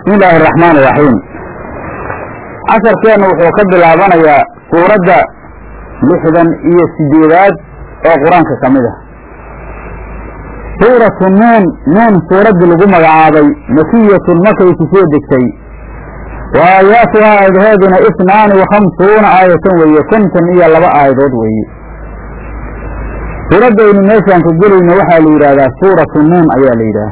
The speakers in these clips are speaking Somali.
bismi illaahi araxmaan iraxiim casharkeenna wuxuu ka bilaabanayaa suuradda lixdan iyo sideedaad oo qur-aanka ka mid ah suuratu nuun nuun suuraddii lagu magacaabay makiyatun markay ku soo degtay wa aayaatuhaa aayadaheeduna isnaani wa khamsuuna aayatan weeye konton iyo laba aayadood weeye suuraddaynu meeshaan ka gelayno waxaa la yidhaahdaa suuratu nuun ayaa la yidhaah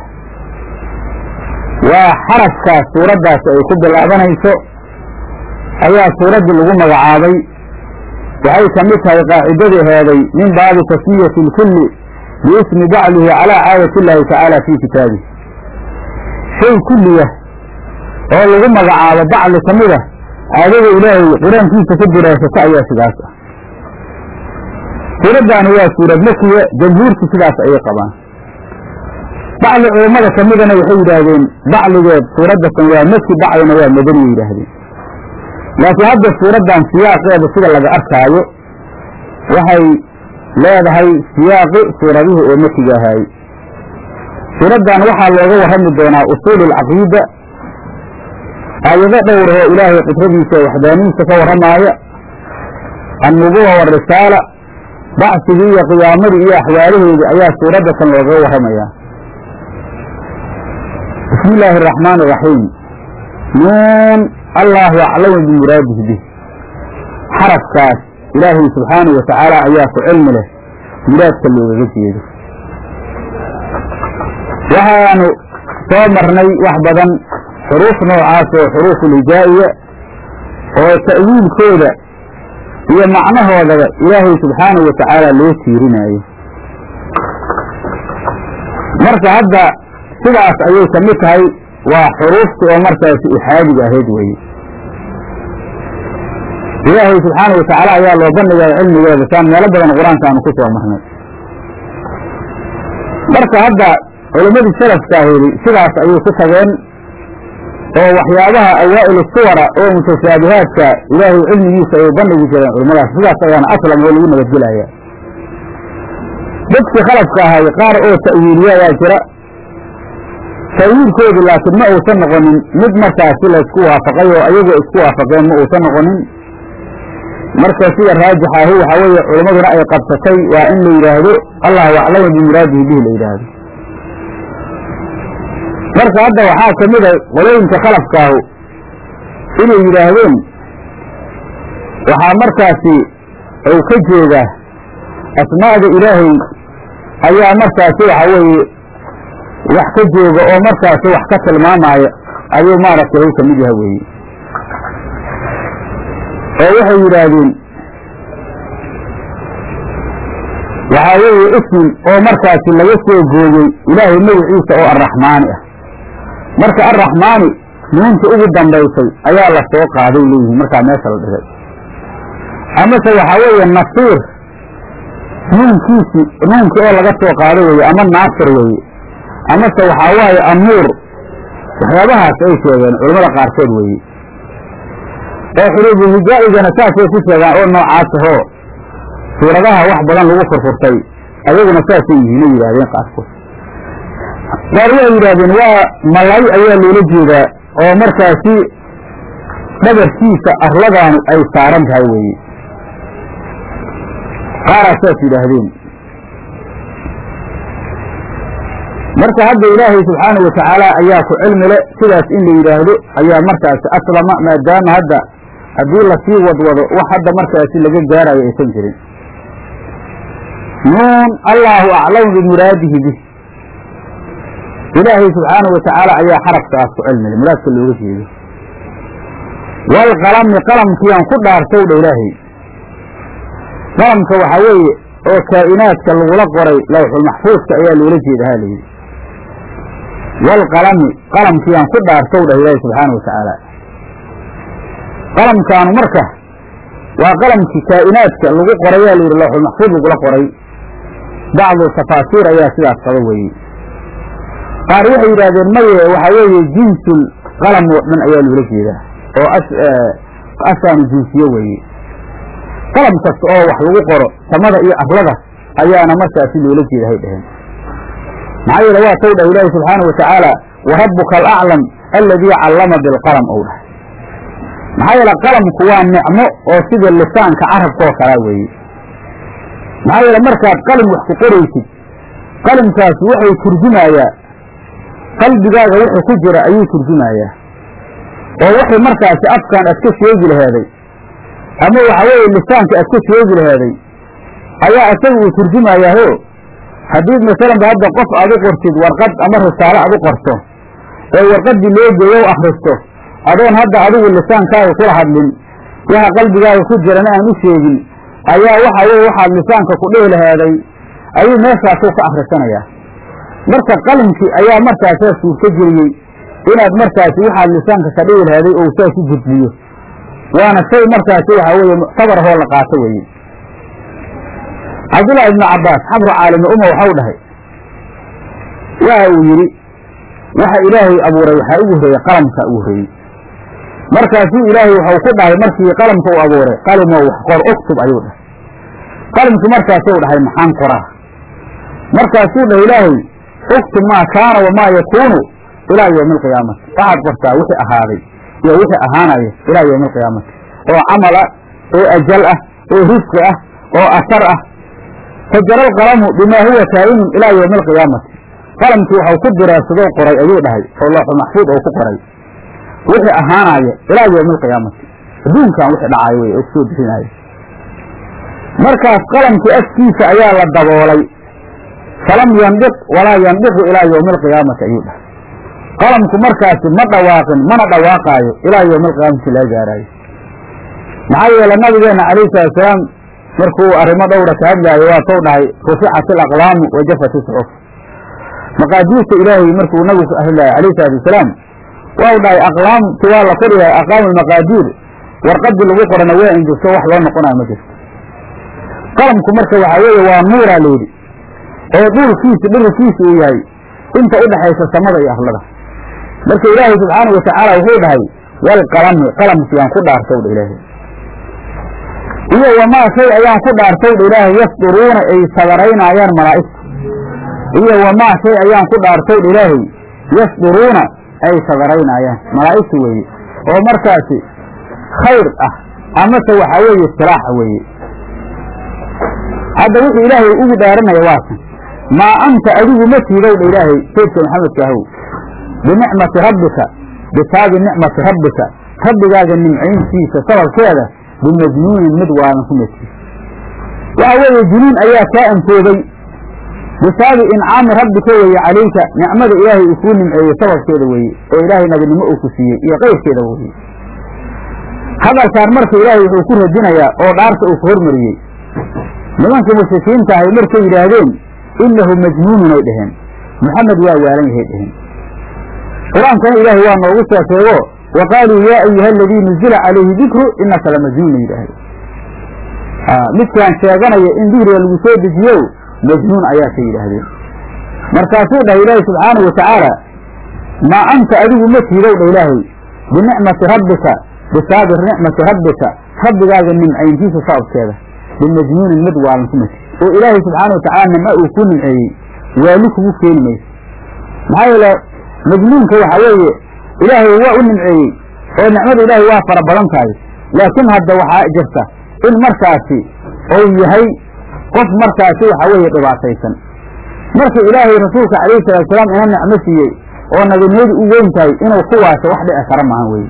waa xarafkaas suuraddaas ay ku bilaabanayso ayaa suuraddii lagu magacaabay waxay ka mid tahay qaacidadii heeday min baabi tasmiyati lkulli biismi baclihi calaa caadati illaahi tacaala fii kitaabihi shay kulliya oo lagu magacaabo bacli ka mid a caadada ilaahay qur-aankiisa ka diraasata ayaa sidaas ah suuraddaani waa suurad makiya jamhuurtu sidaas ayay qabaan bacli culammada ka midana waxay yidhaahdeen bacligeed suuraddatan waa maki baclina waa madaniya yidhaahdeen laakiin hadda suuraddan siyaaqeeda sida laga arkaayo waxay leedahay siyaaqi suuradihii oo makiga ahaayey suuraddan waxaa looga warrami doonaa usuulu alcaqiida aayado dhowr oo ilaahay qidradiisa waxdaanihiisa ka warramaaya annubuwa warisaala bacsigii iyo qiyaamadii iyo axwaalaheedii ayaa suuraddatan loogaga warramayaa bismi illaahi araxmaan iraxiim nuun allahu aclamu bimuraadihi bih xarafkaas ilaahay subxaanahu watacaala ayaa ku cilmi leh muraadka loogaga jeedo waxaanu soo marnay wax badan xuruuf noocaas oo xuruufulhijaa'iya oo ta'wiilkooda iyo macnahoodaba ilaahay subxaanahu watacaala loo tiirinaayo marka hadda sidaas ayay ka mid tahay waa xuruufta oo markaasi ixaadiga ahayd weeye ilaahay subxaanahu watacaala ayaa loo bandhigaya cilmigeeda saan meelo badan qur-aanka aanu ku soo marnay marka hadda culammadii salafka ahedi sidaas ayay ku tageen oo waxyaabaha awaa'il suwara oo mutashaabihaadka ilaahay cilmigiisa ay bandhigi jireen culimmadaas sidaas ayaana aslam oo lagu nabadgelaya dadkii khalafka ahay qaar oo ta'wiiliya ayaa jira ta'wiilkoodu laakiin ma uusan noqonin mid markaasi la isku waafaqay oo ayagu isku waafaqeen ma uusan noqonin marka sida raajixa ahi waxaa weeye culammaduna ay qabsatay waa in la yidhaahdo allahu aclamu bimuraadihi bihi la yidhaahdo marka hadda waxaa ka mid a qolooyinka khalafkaahu inay yidhaahdeen waxaa markaasi uu ka jeedaa asmaa'da ilaahay ayaa markaasi waxa weeye wax ka jooga oo markaasi wax ka tilmaamaya ayuu maaragtay u ka mid yaha weeye oo waxay yidhaahdeen waxaa weeye ismin oo markaasi laga soo gooyey ilaahay magaciisa oo arraxmaani ah marka arraxmaani nuunta ugu dambaysay ayaa la soo qaaday leeyihiin markaa meesha la dhigay amase waxaa weeye nasiir nuunkiisi nuunkii oo laga soo qaado weeye ama naasir weeye amase waxaa waaye amuur waxyaabahaas ay sheegeen culammada qaarkood weeye oo xuruufuhijaa'igana saasay ku sheegaan oo noocaas ahoo suuradaha wax badan lagu furfurtay ayaguna saasay yihiinay yidhahdeen qaarkood qaar waxay yidhahdeen waa malay ayaa loola jeedaa oo markaasi dhabarkiisa arladaanu ay saaran tahay weeye qaaraa saas yidhaahdeen marka hadda ilaahay subxaanahu watacaala ayaa ku cilmi le sidaas in la yidhaahdo ayaa markaasi aslama maadaama hadda haddii lasii wadwado wax hadda markaasi laga gaarayo aysan jirin nuun allaahu aclamu bimuraadihi bih ilaahay subxaanahu watacaala ayaa xarafkaas ku cilmi le muraadka looga jeedo waalqalami qalamkiiaan ku dhaartow dha ilaahay qalamka waxaa weeye oo kaa'inaadka lagula qoray lawxulmaxfuudka ayaa loola jeeda ha layidhi waalqalami qalamkiiaan ku dhaartow dhah ilaahi subxaanahu watacaala qalamkaanu marka waa qalamkii kaa'inaadka lagu qorayaa layidhi lawxulmaxfuud lagula qoray bacdu tafaasiir ayaa sidaas qaba weeye qaar waxay yidhaahdeen maye waxaa weeye jinsul qalam oo dhan ayaa loola jeedaa oo asaanu jinsiye weeye qalam kasta oo wax lagu qoro samada iyo arlada ayaana markaasi loola jeeda hay dhaheen maxaa yeele waa taw dhah ilaahi subxaanahu watacaala wa rabbuka alaclam alladii callama bilqalam ou dhahay maxaa yeele qalamku waa nicmo oo sida lisaanka carabkaoo kalaa weeye maxaa yeele markaad qalim wax ku qoraysid qalimkaasi wuxuu turjumayaa qalbigaaga wuxuu ku jira ayuu turjumayaa oo wuxuu markaasi afkan aad ka sheegi laheeday ama waxa weeye lisaanka aad ka sheegi laheeday ayaa isaga uu turjumayaaho haddii masalanba hadda qof aad u qortid warqad ama risaalo aad u qorto oo warqaddii loo geeyo u akhristo adoon hadda adigu lisaankaaga kula hadlin waxa qalbigaaga ku jirana aan u sheegin ayaa waxa weye waxaad lisaanka ku dhihi laheeday ayuu meeshaasuu ka akhrisanayaa marka qalimkii ayaa markaasaa suurto geliyey inaad markaasi waxaad lisaanka ka dhihi laheeday ou saas u gudbiyo waana shay markaasi waxa weeye muctabar hoo la qaato weeye cabdullaahi ibnu cabbaas xabru caalimi uma waxau dhahay waxa uu yidhi waxa ilaahay abuuray waxaa ugu horreeyey qalamka ugu horreeyey markaasuu ilaahay waxau ku dhahay markii qalamka u abuuray qalimow wax qor uktub ayuu dhahay qalimkii markaasuu dhahay maxaan qoraa markaasuu dhahay ilaahay uktub maa kaana wamaa yakuunu ilaa yowmi alqiyaamati waxaad qortaa wixii ahaaday iyo wixii ahaanaya ilaa yowmi alqiyaamati oo camal ah oo ajal ah oo risqi ah oo asar ah fajara alqalamu bimaa huwa kaa'inun ilaa yowmi alqiyaamati qalamkii waxau ku diraarsadoo qoray ayuu dhahay oo looxu maxfuud oo ku qoray wixii ahaanaya ilaa yowmi alqiyaamati adduunkan wixii dhacaayo wey oo kusoo bixinaayo markaas qalamkii afkiisa ayaa la daboolay falam yandiq walaa yandiqu ilaa yowmi alqiyaamati ayuu dhahay qalamku markaasi ma dhawaaqin mana dhawaaqaayo ilaa yowmi alqiyaamati laga gaaraayo maxaa yeele nabigeenna calayhi salatusalaam markuu arrimo dhowra ka hadlaayo waa tou dhahay ruficat alaqlaamu wajafat iscuf maqaadiirta ilaahay markuu nabigu ka hadlaayo calayhi salaatu wasalaam waa dhahay aqlaamti waa la qoriyahay aqlaamu lmaqaadiir warqadii lagu qorana waa injirto wax loo noqonayo ma jirto qalamku marka waxaa weeye waa nuuraa layidhi oo dhuulkiisa dhirarkiisa uu yahay inta u dhexaysa samada iyo arlada marka ilaahay subxaana wa tacaala wuxuu dhahay walqalami qalamkiyaan ku dhaartow dha ilaahay iyo wamaa shay ayaan ku dhaartow dha ilaahay yasduruuna ay sabaraynaayaan malaa'igtu iyo wamaa shay ayaan ku dhaartow dha ilaahay yasduruuna ay sabaraynaayaan malaa'igtu weeye oo markaasi khayr ah amase waxaa weeye silaaxa weeye hadda wuxuu ilaahay ugu dhaaranaya waakan maa anta adigu ma tiidow dha ilaahay saydka maxamedka ahow binicmati rabbika bisaabi nicmati rabbika rabbigaaga nimcayntiisa sababkeeda bimajnuunin mid waadan ku matiis waxa weeye junuun ayaa kaa antoobay bisaabi incaami rabbika weeye calayka nicmada ilaahay uu kuu nimceeyey sababkeeda weeye oo ilaahay nabinimo uu ku siiyey iyo qayrkeeda weeye hadalkaan marka ilaahay wuxuu ku radinayaa oo dhaarta uu ku hormariyey nimankii mushrikiinta ahay markay yidhaahdeen innahu majnuunun ay dhaheen moxamed waa waalan yahay dhaheen qur-aankana ilaahay waa noogu soo sheego wa qaaluu yaa ayuha aladii nuzila calayhi dikru inaka lamajnuun yidhaahde midkaan sheeganaya in dikriga lagu soo dejiyo majnuun ayaa ka yidhaahdeen markaasuu dhahay ilaahay subxaana wa tacaala maa anta adigu ma tiidow dha ilaahay binicmati rabbika bisaabi nicmati rabbika rabbigaaga nimcayntiisa sababkeeda bimajnuunin mid waalan ku mati oo ilaahay subxaana wa tacala nimco uu ku nimceeyey waali kugu keeni mayso maxaa yeele majnuunka waxa weeye ilaahay waa u nimceeyey oo nicmada ilaahay waa fara badan tahay laakiin hadda waxaa jirta in markaasi ou yahay qof markaasi waxa weeye dhibaataysan marka ilaahay rasuulka calayhi salaatusalaam ina nicmo siiyey oo nabinimadu u weyn tahay inuu kuwaasa wax dhici kara maahan weye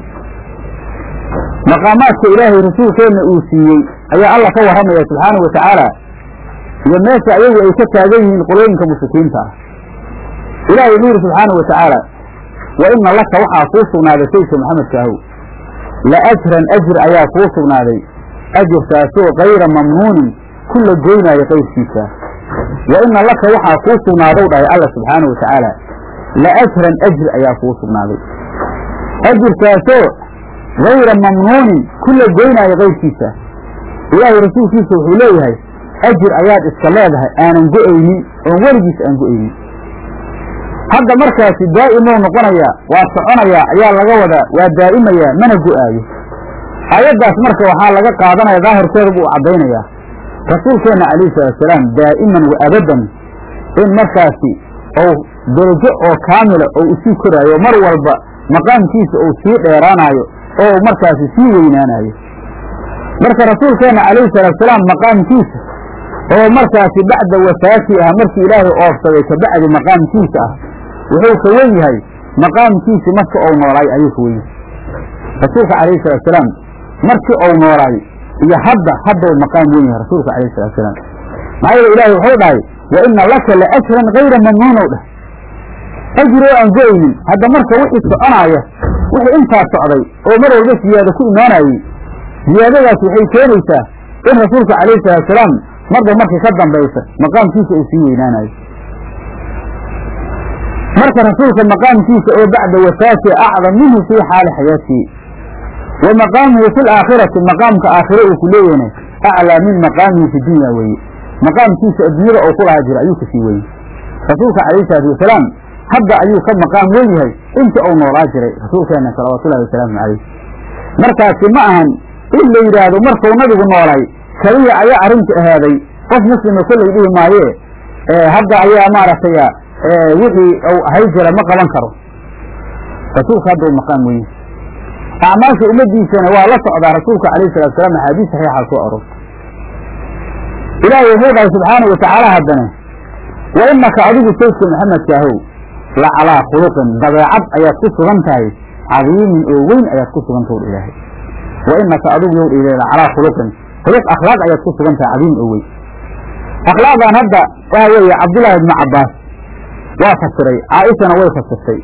maqaamaadka ilaahay rasuulkeenna uu siiyey ayaa alla ka warramaya subxaana wa tacaala iyo meesha ayagu ay ka taagan yihiin qolooyinka mushrikiinta ah ilahay wuxuu yidhi subxaana wa tacaala wa ina laka waxaa kuu sugnaaday saydka maxamedka ahow la ajran ajir ayaa kuu sugnaaday ajirkaasoo kayra mamnuunin ku la goynaayo qayrkiisa wa ina laka waxaa kuu sugnaadow dhahay alla subxaana wa tacaala la ajran ajir ayaa kuu sugnaaday ajirkaasoo hayra mamnuunin ku la goynaayo qayrkiisa ilaahay rasuulkiisa wuxuu leeyahay ajir ayaad iska leedahay aanan go'aynin oon weligiis aan go'aynin hadda markaasi daa'imou noqonayaa waa soconayaa ayaa laga wadaa waa daa'imayaa mana go'aayo aayaddaas marka waxaa laga qaadanaya daahirkeeda buu caddaynayaa rasuulkeenna calayhi salaatusalaam daa'iman wa abadan in markaasi ou derajo oo kaamila oo usii koraayo mar walba maqaamkiisa uu sii dheeraanayo oo markaasi sii weynaanayo marka rasuulkeenna calayhi salaatusalaam maqaamkiisa oo markaasi bacda wafaatii ah markii ilaahay oofsaday kabacdi maqaamkiisa ah wuxuu ka wen yahay maqaamkiisi marka ou noolaay ayuu ka wen yahay rasuulka calayhi salaatusalaam markii ou noolaay iyo hadda haddau maqaam wen yahay rasuulka calayhi salaatusalaam maxaa yeele ilaahay wuxuu dhahay wa ina laka la ajran hayra mamnuunow dheh ajri oo aan go-aynin hadda marka wixii soconaaya wixii intaa socday oo mar walba siyaado ku imaanayey ziyaadadaas waxay keenaysaa in rasuulka calayhi salaatusalaam marba markii ka dambaysa maqaamkiisa uu sii weynaanayo marka rasuulka maqaamkiisa oo bacda wafaati acdam minhu fii xaali xayaatii wa maqaamuhu fi laakhirati maqaamka aakhire uu ku leeyahna aclaa min maqaamihi fi dunya weeye maqaamkiisa adduunyada oo ku lahaa jira ayuu kasii weyey rasuulka calayhi salaatu wasalaam hadda ayuu ka maqaam wen yahay intii uu noolaa jiray rasuulkeena salawaatullahi wasalaamu calayh markaasi ma ahan in la yidhaahdo markuu nabigu noolay keliya ayaa arrinta ahaaday qof muslima kollay dhihi maayee hadda ayaa maaragtay wixii uu ahay jira ma qaban karo rasuulka hadda uu maqaam wen yahay acmaasha ummadiisana waa la socdaa rasuulka calayhi salatu wasalaam axaadiis saxiixa soo aroortay ilaahay wuxuu dhahay subxaanau watacaala haddana wa inaka adigu saydka maxamedkaahow la calaa khuluqin dabeecad ayaad ku sugan tahay cadiimin oo weyn ayaad ku sugan tahu ilaahay wa inaka adigu yow dhile la calaa khuluqin khuluq akhlaaq ayaad ku sugan tahay cadiim oo weyn akhlaaqdan hadda waxa weeye cabdullaahi ibnu cabbaas waa fasiray caaishana way fasirtay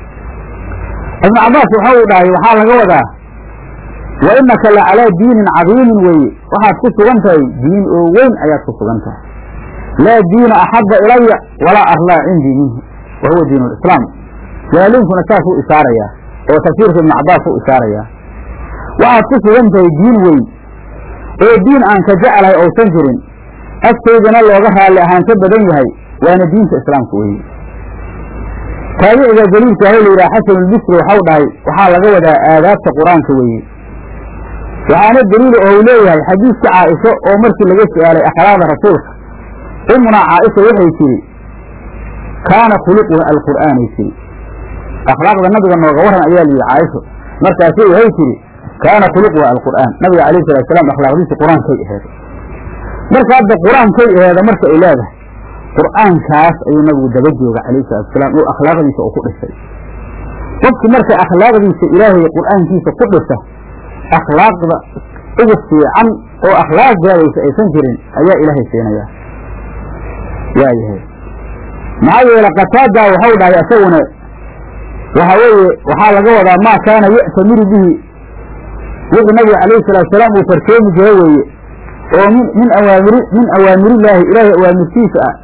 ibnu cabbaas waxa uu dhahay waxaa laga wadaa wa inaka la calaa diinin cadiimin weeye waxaad ku sugan tahay diin oo weyn ayaad ku sugan tahay laa diina axabba ilaya walaa arlaa cindii minhu wa huwa diin lislaam jaaliinkuna saas u isaarayaa oo tafsiirka ibnu cabbaas u isaarayaa waxaad ku sugan tahay diin weyn oo diin aan ka jeclahay ousan jirin agtaydana looga raalli ahaansho badan yahay waana diinta islaamka weeye taabiciga jaliilka aho layidhaha xasanulbisri waxau dhahay waxaa laga wadaa aadaabta qur-aanka weeye waxaana daliila oo uu leeyahay xadiiska caaisho oo markii laga su-aalay akhlaaqda rasuulka umunaa caaisha waxay tidhi kaana khuluquha alqur'aanay tidhi akhlaaqda nabiga nooga waran ayaa layidhi caaisho markaasi waxay tidhi kaana khuluquha alqur'aan nabiga calayhi salatu salaam akhlaaqdiisa qur-aankay aheeday marka hadda qur-aankay aheeda marka ay leedahay qur'aankaas ayuu nabigu daba jooga calayhi salatu salaam oo akhlaaqdiisa oo ku dhisay qofki marka akhlaaqdiisa ilaahay qur'aankiisa ku dhisa akhlaaqda ugu fiican oo akhlaaq gaadaysa aysan jirin ayaa ilaahay siinayaa waayahay maxaa yeele qataadaa waxau dhahay isaguna waxa weeye waxaa laga wadaa maa kaana ya'tamiru bihi wixii nabiga calayhi salaatu salaam uu farkeemi jira weeye oo min min awaamiri min awaamirillaahi ilaahay awaamirtiisa ah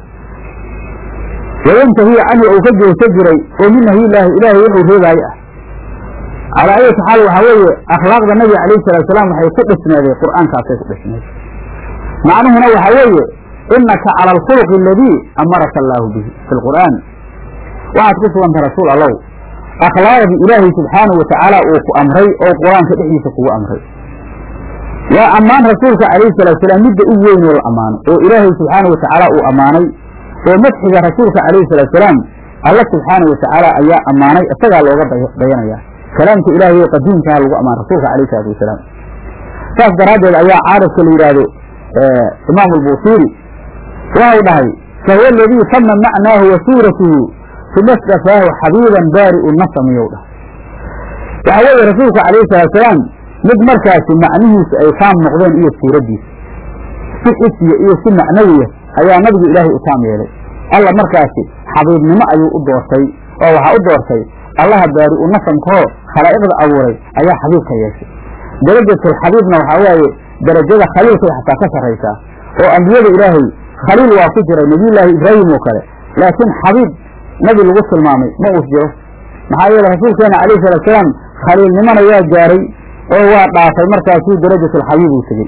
wayantahi canhu uu ka jeesta jiray oo min nahyillaahi ilaahay wuxuu reebaaye ah calaa ayati xaal waxaa weeye akhlaaqda nabiga calayhi salatu salaam waxay ku dhisneeday qur'aankaasay ku dhisneed macnuhuna waxaa weeye inaka cala alkhuluqi aladii amaraka allaahu bihi fi lqur'aan waxaad ku suganta rasuul allow akhlaaqdii ilaahay subxaanahu watacaala uu ku amray oo qur-aanka dhexdiisa kugu amray waa ammaan rasuulka calayhi salatu salaam midda u weyn oo la ammaano oo ilaahay subxaanahu watacaala uu ammaanay oo madxiga rasuulka calayhi salatu salaam alla subxaanahu watacaala ayaa ammaanay isagaa looga dayanaya kalaamka ilaahay oo qadiimkaha lagu ammaan rasuulka calayhi salatu wasalaam saas daraaddeed ayaa caarifka la yidhaahdo imaamu albuusiiri waxau dhahay fahuwa aladii tama macnaahu wa suuratuhu uma stafaahu xabiiban baari'u nasamiyow dhahay waxaa weeye rasuulka calayhi salatu salaam mid markaasi macnihiisu ay taam noqdeen iyo suuraddiisa si xisiya iyo si macnawiya ayaa nabigu ilaahay u taam yeelay alla markaasi xabiibnimo ayuu u doortay oo waxaa u doortay allaha baari'u nasamkahoo khalaa'iqda abuuray ayaa xabiibka yeeshay darajatulxabiibna waxaa waaye darajada khaliilkay xataa ka sarraysaa oo ambiyada ilaahay khaliil waa ku jiray nebiyullaahi ibraahim oo kale laakiin xabiib nabi lagu tilmaamay ma uus jiro maxaa yeele rasuulkeena calayhi salatu salaam khaliilnimona waa gaaray oo waa dhaafay markaasuu darajatulxabiib uu tegey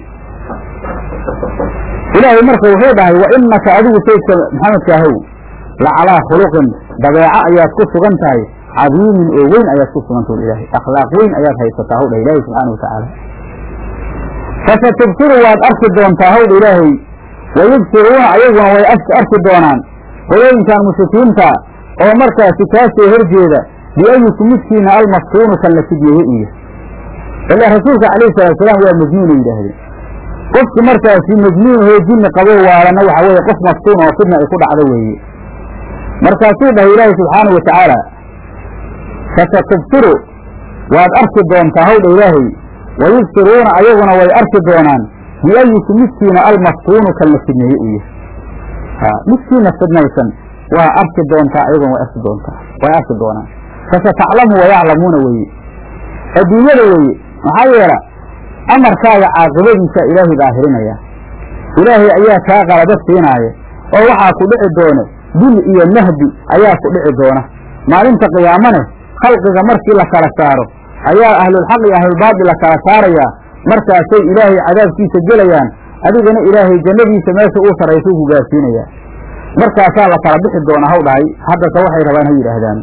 ilaahay marka wuxuu dhahay wa inaka adigu saydka maxamedkaahow la calaa khuluqin dabeeco ayaad ku sugan tahay cadiimin oo weyn ayaad ku sugan tahu ilaahay akhlaaq weyn ayaad haysataa howdha ilaahay subxaana wa tacaala fasatubsiru waad arki doontaa howdha ilaahay wayubsiruuna ayaguna way arki doonaan qolooyinkan mushrikiinta oo markaasi kaa soo horjeeda biayuku midkiina almaftuunu kan la fidyeeye u yahay ilaa rasuulka calayhi salaatusalaam waa majnuuna yidhaahdeen qofki markaasi majnuunahoo jinni qabo waalana waxa weeye qof maftuun oo fidna ay ku dhacdo weeye markaasuu dhahay ilaahi subxaanau watacaala fasatubsiru waad arki doontaa hawdha ilaahay wayubsiruuna ayaguna way arki doonaan biayiku midkiina almaftuunu kan la fidneeye u yahay ha midkiina fidnaysan waa arki doontaa ayaguna way arki doontaa way arki doonaan fasataclamu wayaclamuuna weeye adduunyada weeye maxaa yeela amarkaaga caaqibadiisa ilaahay daahirinaya ilaahay ayaa kaa qalabad siinaaya oo waxaa ku dhici doona dil iyo mahdi ayaa ku dhici doona maalinta qiyaamane khalqiga markii la kala saaro ayaa ahlulxaq iyo ahlulbaadil la kala saarayaa markaasay ilaahay cadaabkiisa gelayaan adigana ilaahay jannadiisa meesha uu sarraysuu ku gaarsiinayaa markaasaa la kala bixi doonaa haw dhahay haddase waxay rabaan ha yidhaahdaan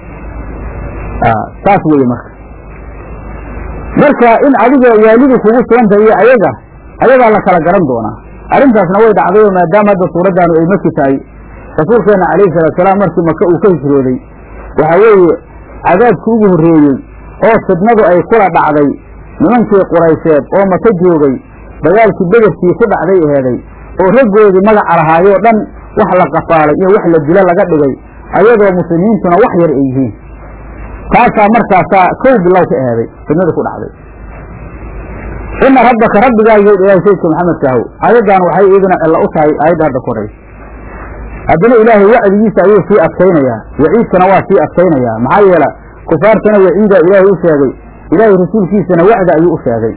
saas weeye marka marka in adiga waalidi kugu suganta iyo ayaga ayagaa la kala garan doonaa arrintaasna way dhacday oo maadaama hadda suuraddaanu ay maki tahay rasuulkeenna calayhi salaatusalaam markii maka uu ka hijrooday waxa weeye cadaabkii ugu horreeyey oo fidnadu ay kula dhacday nimankii quraysheed oo maka joogay dagaalkii bederkii ku dhacday eheeday oo raggoodii magaca lahaayoo dhan wax la qafaalay iyo wax la dilo laga dhigay ayadoo muslimiintuna wax yar ay yihiin taasaa markaasaa kow bilow ka eheeday fidnadu ku dhacday ina rabbaka rabbigaagiyo ilahay saydka maxamedka ahow aayaddan waxay iyaduna cilla u tahay aayadda hadda ku horaysa haddana ilaahay wacdigiisa ayuu sii adkaynayaa waciidkana waa sii adkaynayaa maxaa yeela kufaartana waciida ilaahay u sheegay ilaahay rasuulkiisana wacda ayuu u sheegay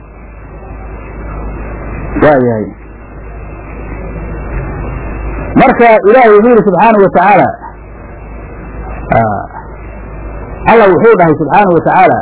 waayahay marka ilaahay wuxuu yidhi subxaanau watacaala alla wuxuu dhahay subxaanau watacaala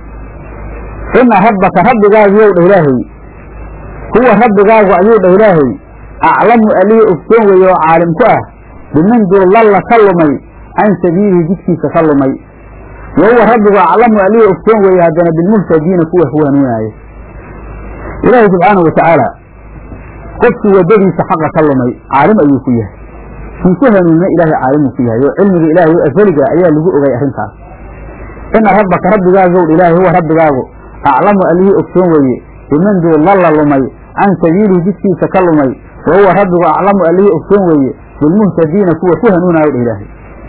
ina rabbaka rabbigaagiyow dhah ilaahay huwa rabbigaagu ayuu dhah ilaahay aclamu alihii ogsoon weeye oo caalim ku ah biman dullalla ka lumay can sabiilihi jidkiisa ka lumay wa huwa rabbigu aclamu alihii ogsoon weeye haddana bilmuhtadiina kuwa ku hanuunaaya ilaahay subxaanau watacaala qofkii waddadiisa xaqa ka lumay caalim ayuu ku yahay kii ku hanuunina ilaahay caalimuu ku yahay oo cilmiga ilaahay oo asaliga ayaa lagu ogay arrintaas ina rabbaka rabbigaagow ilaahay huwa rabbigaagu aclamu alihii ogsoon weeye biman dullalla lumay can sabiilihi jidkiisa ka lumay wa huwa rabbigu aclamu alihii ogsoon weeye bilmuhtadiina kuwa ku hanuunayo dha ilaahay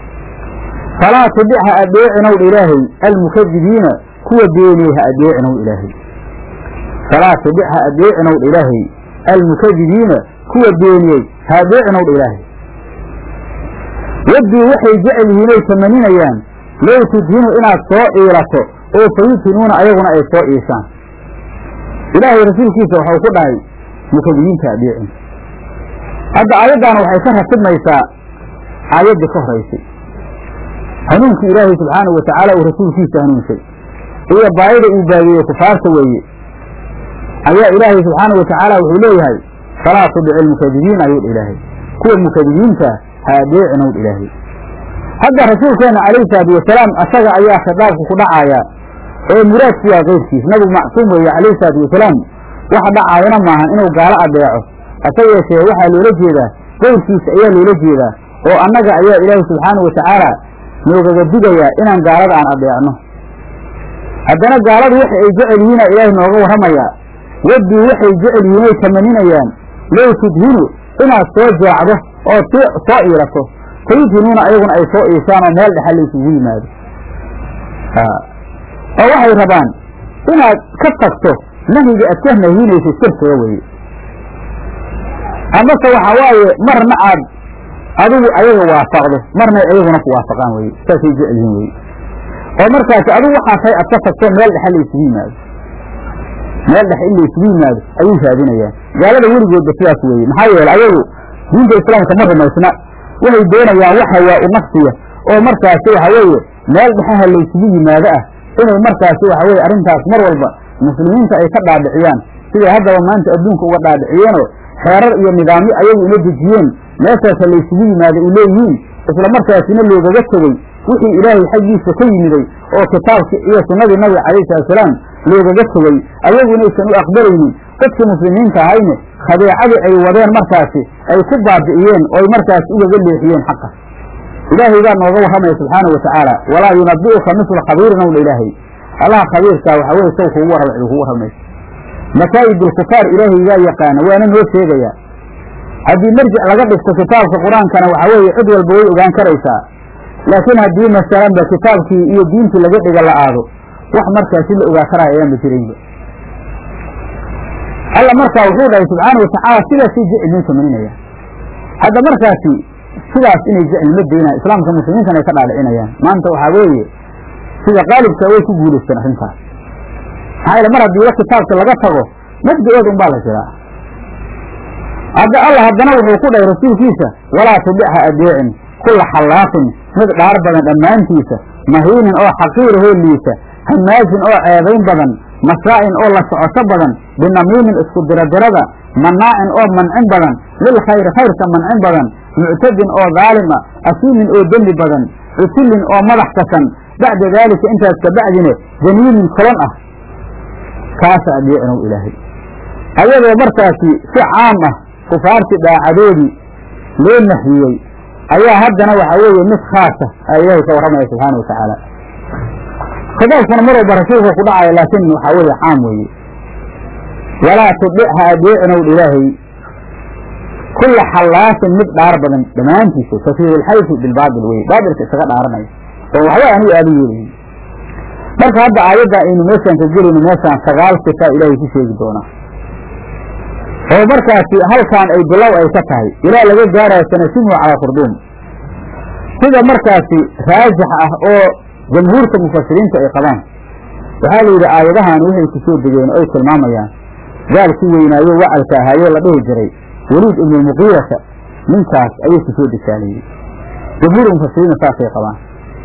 falaa tudic ha adeecinow dha ilaahay almukadibiina kuwa beeniyey ha adeecinow ilaahay falaa tudic ha adeecinow dha ilaahay almukadibiina kuwa beeniyey ha adeecinow dha ilaahay waddii waxay jecel yihiin oy tamaninayaan low tudhinu inaad soo iilato oo fayudhinuuna ayaguna ay soo iishaan ilaahay rasuulkiisa waxau ku dhahay mukadibiinta adeecin hadda aayaddan waxay ka ratibmaysaa aayaddii ka horaysay hanuunkii ilaahay subxaanahu watacaala uu rasuulkiisa hanuunsay iyo baayida uu baageeyey kufaarta weeye ayaa ilaahay subxaanahu watacaala wuxuu leeyahay falaa tudic ilmukadibiin ayuu dha ilaahay kuwa mukadibiinta ha adeecinow dha ilaahay hadda rasuulkeenna calayhi salaatu wasalaam asaga ayaa khitaabku ku dhacaaya ee muraadku waa keyrkiis nabigu macsuum weeye calayhi salaatu wasalaam waxa dhacaayana maahan inuu gaalo adeeco hase yeeshee waxaa loola jeedaa keyrkiisa ayaa loola jeedaa oo annaga ayaa ilaahay subxaanahu watacaala noogaga digayaa inaan gaalada aan adeecno haddana gaaladu waxa ay jecel yihiina ilaahay nooga warramayaa waddii waxay jecel yihiin oy tamaninayaan low tudhinu inaad soo jeecdo oo soo iilato fayudhinuuna ayaguna ay soo iishaan oo meel dhexa laysugu yimaado oo waxay rabaan inaad ka tagto nahyiga aad ka nahyinayso sirkaga weye amase waxa waaye marna aad adigu ayaga waafaqdo marna ayaguna ku waafaqaan weye saasay jecel yihiin weye oo markaasi adigu waxaa tahay aad ka tagto meel dhexa laysugu yimaado meel dhex in laysugu yimaado ayay raadinayaan gaalada weligoodba sidaas weeye maxaa yeele ayagu diinta islaamka ma rumaysna waxay doonayaan wax hawaa u nafsiya oo markaasi waxa weeye meel dhexaha laysugu yimaado ah inay markaasi waxa weye arrintaas mar walba muslimiinta ay ka dhaadhiciyaan siday haddaba maanta adduunka uga dhaadhiciyeenoo xeerar iyo nidaamyo ayagu ina dejiyeen meeshaasa laysugu yimaado ay leeyihiin isla markaasina loogaga tegey wixii ilaahay xaggiisa ka yimiday oo kitaabkii iyo sunnadii nabiga calayhi salatusalaam loogaga tegey ayagu inaysan u aqbalaynin dadkii muslimiinta ahayne khadeecadii ay wadeen markaasi ay ku baabi'iyeen oo ay markaasi ugaga leexiyeen xaqa ilaahay baa nooga warramaya subxaana wa tacaala walaa yunabi'uka misla khabiirin owdha ilaahay allaha khabiirkaa waxaa weye saw kugu warrama cid kugu warramayso masaa'id alkufaar ilaahay gaa yaqaana waana noo sheegayaa haddii marjic laga dhigto kitaabka qur-aankana waxaa weeye cid walba way ogaan karaysaa laakiin haddii masalanba kitaabkii iyo diintii laga dhiga la aado wax markaasi la ogaa karaya ayaanba jiraynba alla markaa wuxuu dhahay subxaana wa tacaala sidaasay jecilmin samaynayaan hadda markaasi sidaas inay jecilma daynaan islaamka muslimiintana ay ka dhaadhicinayaan maanta waxaa weeye sida qaalibka way ku guulaysteen arrintaas maxaa yeele mar haddiiba kitaabka laga tago mabda-ooda un baa la jiraa hadda alla haddana wuxuu ku dhahay rasuulkiisa walaa tubicha adeecin kulla xallaaqin mid dhaar badan dhammaantiisa mahiinin oo xaqiirahoo liisa hamaajin oo ceebayn badan masaa'in oo la socoto badan binamiimin isku diradirada manaacin oo mancin badan lil khayri khayrka mancin badan muctadin oo daalim ah asiimin oo dembi badan cutullin oo madax kasan bacda daalika intaas kabacdine janiinin kolon ah kaasa adeecinow ilaahay ayadoo markaasi si caam ah kufaartii dhaacadoodii loo nahiyey ayaa haddana waxaa weeye mid khaasa a ilaahay ka warramaya subxaana wa tacaala khidaabkuna mar walba rasuulka ku dhacaya laakiin waxaa weeye caam weeye walaa tudic ha adeecinow ilaahay kulla xallaasin mid dhaar badan dhammaantiisa tafiihulxayfi bilbaabil weye baabilka isaga dhaaranaya oo waxba anigu aada yeelayin marka hadda aayadda aynu meeshaan ka gelayno meeshaan sagaal sifa ilaahay ku sheegi doonaa oo markaasi halkaan ay bilow ay ka tahay ilaa laga gaarayo sanasimu calaa khurduum sida markaasi raajix ah oo jamhuurta mufasiriinta ay qabaan waxaa la yidhi aayadahan waxay ku soo degeen oo ay tilmaamayaan gaalkii weynaayo wacalka ahaayoo la dhihi jiray weliid ibnu muqiirata ninkaas ayay ku soo degaalayey jamhuur mufasiriinna saasay qabaan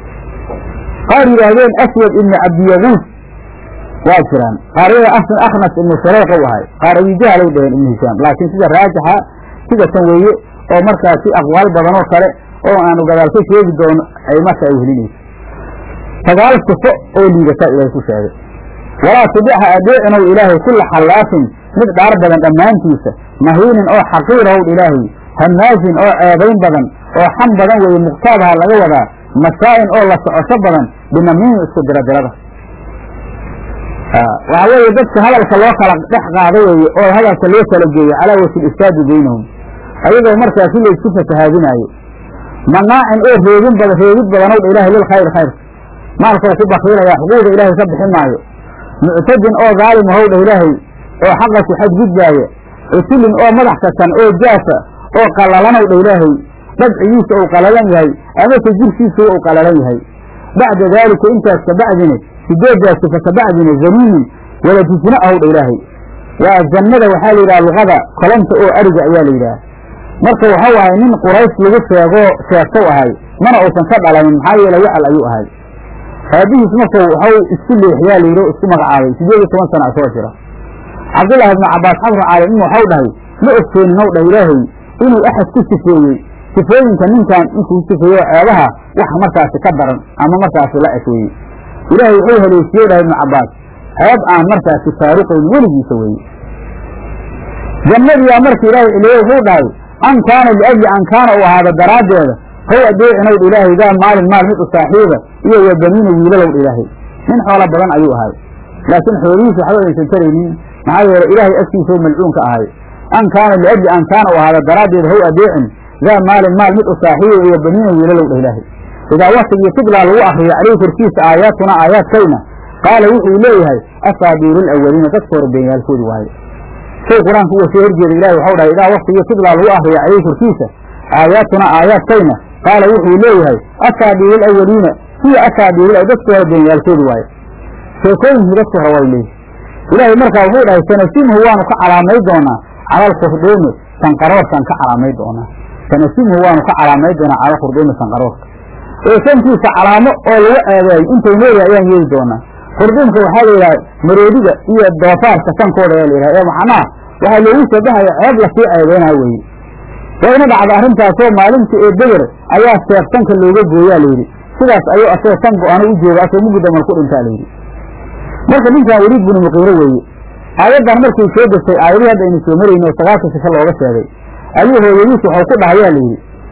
qaar yidhaahdeen aswad ibnu cabdiyaguus waa jiraan qaaryada akhnas ibnu shareeq u ahay qaar abijahalay dhaheen ibnu hishaam laakiin sida raajixa sida tan weeye oo markaasi aqwaal badan oo kale oo aanu gadaal ka sheegi doono ay marka ay helinayso sagaal sifo oo liidataa ilaahay ku sheegay walaa tubicha adeecinow ilaahay kulla xallaafin mid dhaar badan dhammaantiisa mahiinin oo xaqiirahow ilaahay hamaajin oo ceebayn badan oo xam badan weeye muqtaabaha laga wadaa masaa'in oo la socosho badan binamiin isku diradirada waxaa weeye dadka hadalka loo kala dhex qaado weeye oo hadalka loo kala geeyo calaa wajhi ifsaadi baynahum ayadoo markaasi la isku fasahaadinaayo manaacin oo reebin badan reebid badanow dha ilahay lil khayr khayrka maalkoo ku bakiilaya xuquuqda ilaahay ka bixin maayo muctadin oo daalim ahow dha ilaahay oo xaqa ku xadgudbaaya cutulin oo madax kasan oo jaafa oo qallalanow dha ilaahay dhabcigiisa uu qalalan yahay amase jirkiisuwa uu qalalan yahay bacda daalika intaas kabacdine sideedaas sifa kabacdine zaniinin waladisna ahow dha ilaahay waa jannada waxaa la yidhaha luqada kolonta oo ariga ayaa la yidhaha marka waxau ahay nin quraysh lagu sheegoo sheegtow ahay mana uusan ka dhalanin maxaa yeele wacal ayuu ahay aabihiis markuu waxau isku leexiyaa la yidhi o isku magacaabay sideed iyo toban sana soo jira cabdullaahi ibnu cabbaas xabru caalimin waxau dhahay ma ogteenin ow dhah ilaahay inuu axad ku sifeeyey sifooyinka ninkan inkuu sifeeyo ceebaha wax markaasi ka daran ama markaasi la eg weeye ilaahay wuxuu haleesiye dhahay ibnu cabbaas ceeb aan markaasi faaruqayn weligiisa weeye jannadiyaa marka ilaahay ciliye wuxuu dhahay an kaana liajli an kaana uu ahaada daraaddeeda how adeecinowdh ilaahay daa maalin maal mid u saaxiiba iyo wa baniina wiilalowdh ilaahay nin xoolo badan ayuu ahay laakiin xoolihiisa waxba aysan taraynin maxaa yeele ilaahay agtiisao malcuunka ahay an kaana liajli an kaana uu ahaada daraaddeeda how adeecin daa maalin maal mid u saaxiiba iyo baniina wiilalowdh ilaahay idaa waktigii tudlaa lagu akriyo caleyhi korkiisa aayaatuna aayaadkayna qaala wuxuu leeyahay asaabiiru lawaliina dadka hore beenyaalkoodi waaye shay qur-aanka uga soo horjeeda ilahi waxau dhahay idaa waktigii tudlaa lagu akriyo caleyhi korkiisa aayaatuna aayaadkayna qaala wuxuu leeyahay asaabiiru lawaliina hiya asaabiiru dadka hore beenyaalkoodi waaye sheekooyinkii dadka hore way leeyihi ilaahay markaa wuxuu dhahay sanasimhu waanu ka calaamay doonaa cala alkhurduumi sanqaroorkaan ka calaamay doonaa sanasimhu waanu ka calaamay doonaa cala alkhurduumi sanqaroorka ee sankiisa calaamo oo lagu ceebeeyo intay leeyahay ayaan yeeli doonaa khurduumka waxaa la yidhaha maroodiga iyo doofaarka sankooda ayaa la yidhaha ee macnaha waxaa loogu shabahayo ceeb lasii ceebeynaa weeye wayna dhacda arrintaasoo maalintii ee beder ayaa seef sanka looga gooyaa layidhi sidaas ayuu asoo san go-ano u jooga asoo mugudamal ku dhintaa layidhi marka ninkan weliid binu muqiiro weeye aayaddan markay soo degtay aayadihii hadda aynu soo marayno oo sagaalka sifa looga sheegay ayuu hooyadiis waxau ku dhahayaa layidhi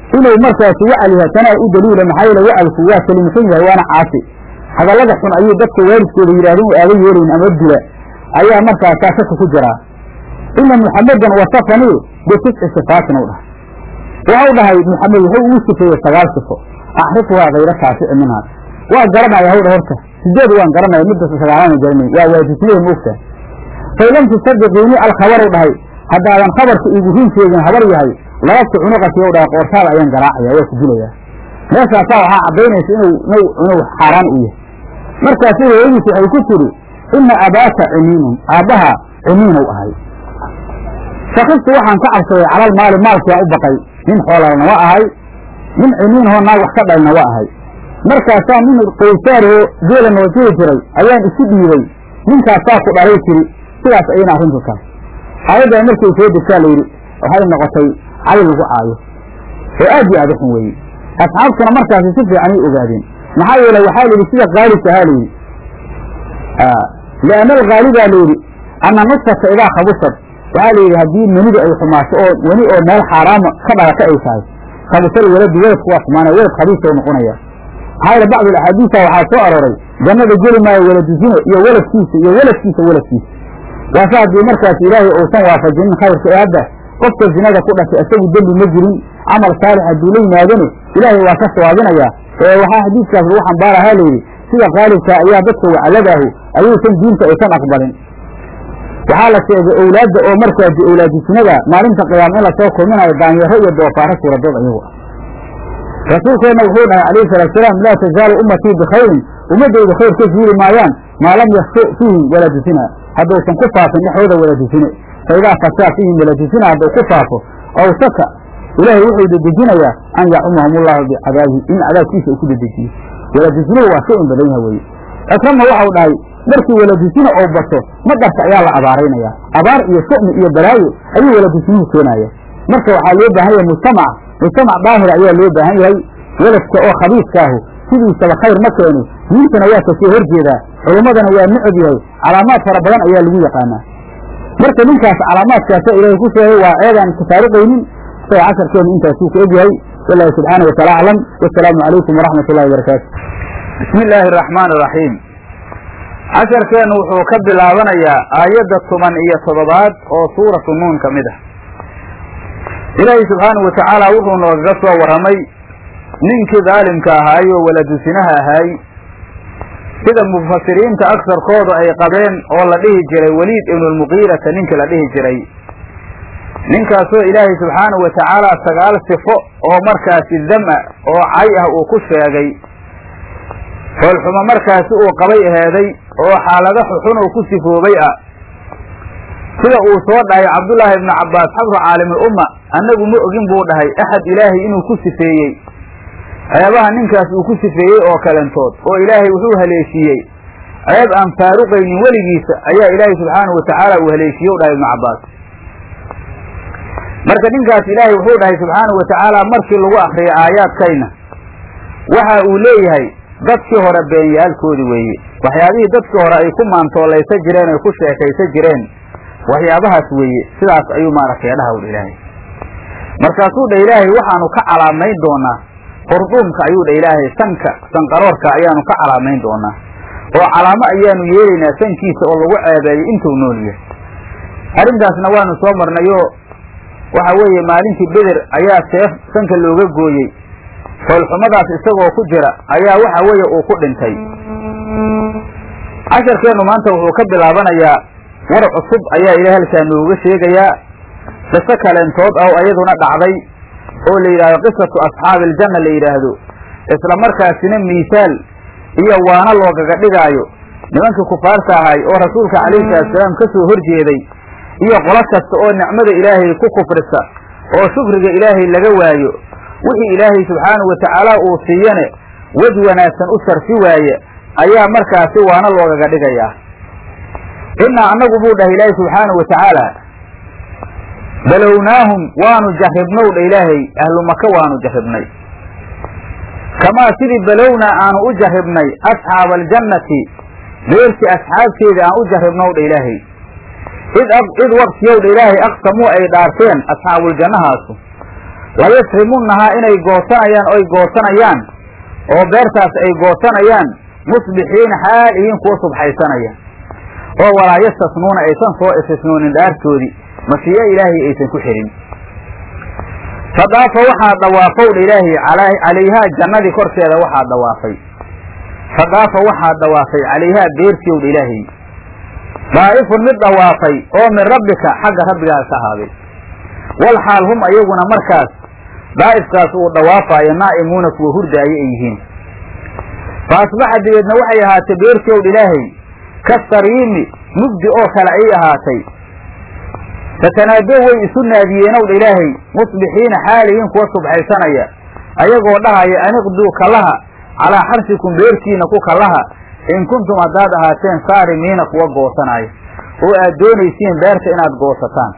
inuu markaasi wacal yahay tanaa u daliila maxaa yeele wacalku waa kalimsan yahay waana caasi hadallada xun ayuu dadka waalidkooda yidhahdeen u aaga yeelayn ama dila ayaa markaasaa shaka ku jiraa ina muxamedan wasafanii bitisci sifaatin u dhahay waxau dhahay muxamed wuxuu ugu sifeeyey sagaal sifo axrifhaa kayra shaafici minhaa waa garanaya hawdha horta sideed waan garanaya midda sagaalana garanay waa waajisnada moogta fay lam tusadiqiini alkhabaru dhahay haddaadan khabarka iigu run sheegin habar yahay lababta cunuqati u dhahay qoortaada ayaan garaacaya waa ku dilayaa meeshaasaa waxaa caddaynaysa inuu inuu xaaraan u yahay markaasu hooyadiis waxay ku tidhi ina abaaka cimiinun aabbaha cimiinow ahay shakiftu waxaan ka cabsaday calal maali maalkiaan u baqay nin xoolalna wa ahay nin cimiinahoo naag wax ka dhalna wa ahay markaasaa nin qaysaaroo geela noo jiri jiray ayaan isu dhiibay ninkaasaa ku dhalay tiri sidaas ayayna arrintu tahay aayaddan markay soo degtaa layidhi waxay noqotay cali lagu caayo oo aad iyo aad u xun weeye asxaabtuna markaasi si fiicanay ogaadeen maxaa yeele waxaa la yidhi sida qaalibka ahaa layidhi lianna algaalibaa layidhi anna nusfata idaa khabusad waxaa la yidhi haddii menida ay xumaato oo weli oo meel xaaraama ka dhalata ay tahay khabusal weladi weladku waa xumaanaya welad khabiisa noqonaya maxaa yeele bacdu axaadiisa waxaa soo arooray jannada geli maayo weladu zine iyo weladkiisa iyo weladkiisa weladkiisa waase haddii markaas ilaahay uusan waafajinin khayrka ee hadda qofka zinada ku dhashay isagu dembi ma jirin camal saalix hadduu la yimaadane ilaahay waa ka sawaabinayaa ee waxaa xadiidkaas lagu xambaarahaa layidhi sida qaalibka ayaa dadka wacladaahu ayuusan diinta aysan aqbalin waxaa la sheegay owlaadda oo markaasi owlaadisinada maalinta qiyaama in lasoo kulminayo daanyaro iyo doofaaro suuradood ayagu ah rasuulkeenna wuxuu dhahay calayhi salaatusalaam laa tazaalu ummatii bikhayrin ummaddayda khayr ka zuuli maayaan maa lam yafsu fiihim waladusina hadduusan ku faafin dhexdooda waladusine fa idaa fasaa fiihim waladusina hadduu ku faafo ow shaka ilaahay wuxuu dedejinayaa an yacumahum ullahu bicadaabihi in cadaabkiisa uu ku dedejiyo waladusinihu waa shay in badan yaha weeye cikrama waxau dhahay markii waladusina oo bato madarka ayaa la abaaraynayaa abaar iyo shu'mi iyo balaayo ayuu waladusinihu keenaya marka waxaa loo baahan yahay mujtamac mujtamac daahira ayaa loo baahan yahay weladka oo khabiiskaahu sidiisaba khayr ma keeni diintana waa kasoo horjeedaa culummadana waa necab yahay calaamaad fara badan ayaa lagu yaqaanaa marka ninkaas calaamaadkaasa ilaahay ku sheegay waa ceedaan tafaariqaynin isaga casharkeenu intaasuu ku egyahay wallahu subxaana wataala aclam wasalaamu calaykum waraxmat ullahi wabarakaatu bismi illaahi araxmaan iraxiim casharkeennu wuxuu ka bilaabanayaa aayadda toban iyo toddobaad oo suuratu nuun ka mid ah ilaahay subxaanahu wa tacaala wuxuu noogaga soo warramay ninkii daalimka ahaay oo waladusinaha ahaay sida mufasiriinta agsarkooda ay qabeen oo la dhihi jiray weliid ibnulmuqiirata ninkii la dhihi jiray ninkaasoo ilaahay subxaanahu wa tacaala sagaal sifo oo markaasi dam-a oo cay ah uu ku sheegay foolxumo markaasi uu qabay aheeday oo xaalado xuxun uu ku sifoobay ah sida uu soo dhahay cabdullaahi ibnu cabbaas xabru caalimul umma annagu ma ogin buu dhahay axad ilaahay inuu ku sifeeyey ceebaha ninkaas uu ku sifeeyey oo kalentood oo ilaahay wuxuu haleeshiiyey ceeb aan faaruqaynin weligiisa ayaa ilaahay subxaanahu wa tacaala uu haleeshiiye u dhahay ibnu cabbaas marka ninkaas ilaahay wuxuu dhahay subxaanahu wa tacaala markii lagu akriyay aayaadkayna waxa uu leeyahay dadkii hore beenyaalkoodi weeye waxyaabihii dadkii hore ay ku maantoolaysa jireen ay ku sheekaysa jireen waxyaabahaas weeye sidaas ayuu maaragtay dhaha udha ilaahay markaasuu dha ilaahay waxaanu ka calaamayn doonaa hurduumka ayuu dha ilaahay sanka sanqaroorka ayaanu ka calaamayn doonaa oo calaamo ayaanu yeelaynaa sankiisa oo lagu ceebeeyo intuu nool yahay arrintaasna waanu soo marnayoo waxa weeye maalintii beder ayaa seef sanka looga gooyey foolxumadaas isagoo ku jira ayaa waxa weeye uu ku dhintay casharkeennu maanta wuxuu ka bilaabanayaa war cusub ayaa ilahay halkaa nooga sheegayaa qiso kaleentood oo iyaduna dhacday oo la yidhahdo qisatu asxaabi aljanna la yidhaahdo isla markaasina miisaal iyo waana loogaga dhigaayo nimankii kufaarta ahay oo rasuulka calayhi salaatusalaam ka soo horjeeday iyo qolo kasta oo nicmada ilaahay ku kufrisa oo shukriga ilaahay laga waayo wixii ilaahay subxaanahu wa tacaala uu siiyane wej wanaagsan u sarfi waaye ayaa markaasi waana loogaga dhigayaa innaa annagu buu dhahay ilaahay subxaanahu wa tacaala balownaahum waanu jarribnow dha ilaahay ahlu maka waanu jarribnay kamaa sidii balownaa aanu u jarribnay asxaaba aljannati beertii asxaabteeda aan u jarribnow dha ilaahay id id waktiyow dha ilaahay aqsamuu ay dhaarteen asxaabuuljannahaasu layasrimunnahaa inay goosanayaan oy goosanayaan oo beertaas ay goosanayaan musbixiina xaal ihiin kuwa subxaysanaya oo walaa yastasnuuna aysan soo istisnoonin dhaartoodii mashii'o ilaahay aysan ku xidhin fadaafa waxaa dhawaafowdha ilaahay calayhaa jannadii korkeeda waxaa dhawaafay fadaafa waxaa dhawaafay calayhaa beertiowdha ilaahay daa'ifun mid dhawaafay oo min rabbika xagga rabbigaa ka ahaaday wal xaal hum ayaguna markaas daa'ifkaas uu dhawaafaayo naa'imuuna kuwa hurdaayo ay yihiin fa asbaxa dibeedna waxay ahaatay beertiowdha ilaahay ka sariimi mugdi oo kale ayay ahaatay fatanaadoo way isu naadiyeenowdha ilaahay musbixiina xaalihiin kuwa subxaysanaya ayagoo dhahaya aniqduu kallaha calaa xarsikum beertiina ku kallaha in kuntum haddaad ahaateen saarimiina kuwa goosanaya oo aad doonaysiin beerta inaad goosataan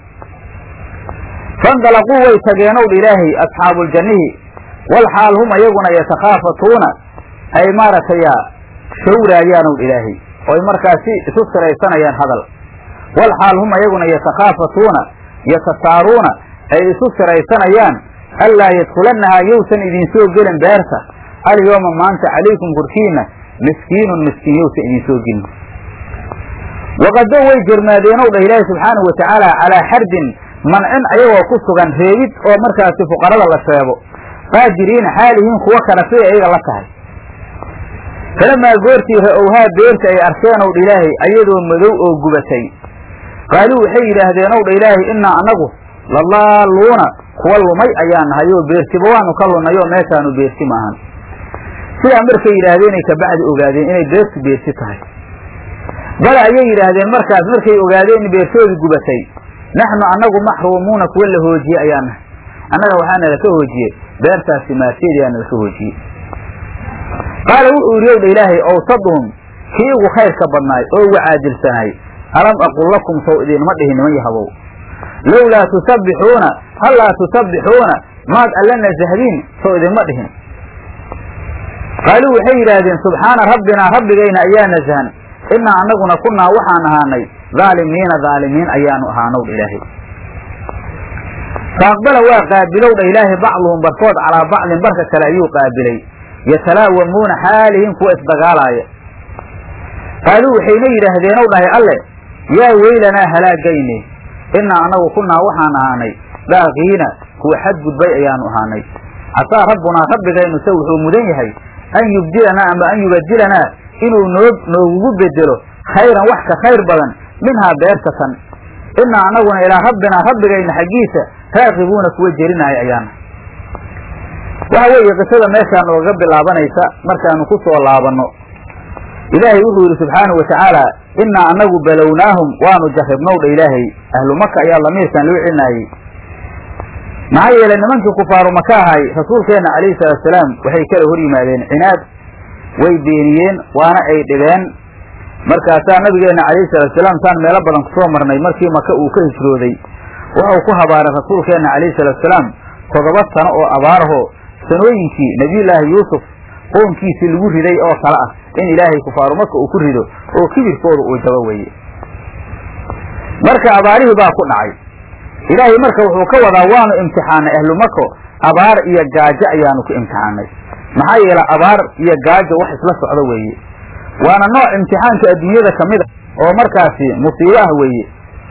fandalaquu way tageenowdha ilaahay asxaabuuljannihi wal xaal hum ayaguna yatakhaafatuuna ay maaragtaya shawraayaanowdha ilaahay oo ay markaasi isu siraysanayaan hadal wal xaal hum ayaguna yatakhaafatuuna yatasaaruuna ay isu siraysanayaan allaa yadkulannahaa yowsan idinsoo gelin beerta alyooma maanta calaykum korkiina miskiinun miskiin yowsan idinsoo gelin waqado way jermaadeenow dhah ilaahi subxaanahu watacaala calaa xardin mancin ayagoo ku sugan reebid oo markaasi fuqarada la sheego qaadiriina xaalihiin kuwo kale siday ayaga la tahay falamaa goortii ra-owhaa beerta ay arkeen ow dha ilaahay ayadoo madow oo gubatay qaaluu waxay yidhaahdeen ow dha ilaahay innaa annagu lalaaluuna kuwa lumay ayaa nahay oo beertiba waanu ka lunay oo meeshaanu beerti maahan sidaa markay yidhaahdeenay kabacdi ogaadeen inay beertu beerti tahay bale ayay yidhaahdeen markaas markay ogaadeen in beertoodii gubatay naxnu annagu maxruumuuna kuwa la hoojiye ayaa nahay annaga waxaa nalaka hoojiye beertaasi maarteedii aa nalaka hoojiyey qaala wuxuu yidhi owdha ilaahay owsaduhum kii ugu khayrka badnaay oo ugu caadilsanaay alam aqul lakum sow idinma dhihin niman yahabow lowlaa tusabbixuuna hallaa tusabbixuuna maad alla nasahdiin sow idinma dhihin qaaluu waxay yidhaahdeen subxaana rabbinaa rabbigayna ayaa nasahan innaa annaguna kunnaa waxaan ahaanay dhaalimiina dhaalimiin ayaanu ahaanow dha ilaahay faaqbala waa qaabilow dha ilaahay bacduhum barkood calaa bacdin barka kale ayuu qaabilay yatalaawamuuna xaalihiin kuwa isdagaalaaya qaaluu waxayna yidhaahdeenow dhahay alle yaa weylanaa halaagayne innaa annagu kunnaa waxaan ahaanay daaqiina kuwa xadgudbay ayaanu ahaanay casaa rabbunaa rabbigaynu se wuxuu mudan yahay an yubdilanaa ama an yubadilanaa inuu noo noogugu bedelo khayran wax ka khayr badan minhaa beertatan innaa annaguna ilaa rabbinaa rabbigayna xaggiisa raaqibuuna kuwa jerinaayo ayaana waxa weeye qisada meeshaan nooga bilaabanaysa markaanu ku soo laabanno ilaahay wuxuu yidhi subxaanahu watacaala innaa annagu balownaahum waanu jarribnowdha ilaahay ahlu maka ayaa lamiirkan loo celinaayey maxaa yeelay nimankii kufaaru maka ahay rasuulkeenna calayhi salaatusalaam waxay kala hor yimaadeen cinaad way beeniyeen waana ay dhibeen markaasaa nabigeenna calayhi salaatusalaam saan meelo badan kusoo marnay markii maka uu ka hijrooday wuxuu ku habaaray rasuulkeenna calayhi salaatusalaam toddoba sano oo abaaraho sanooyinkii nebiyullaahi yuusuf qoonkiisii lagu riday oo kale ah in ilaahay kufaaru maka uu ku rido oo kibirkooda uu jabo weeye marka abaarihii baa ku dhacay ilaahay marka wuxuu ka wadaa waanu imtixaanay ahlu mako abaar iyo gaajo ayaanu ku imtixaanay maxaa yeelay abaar iyo gaajo wax isla socdo weeye waana nooc imtixaanka adduunyada ka mid a oo markaasi musiibo ah weeye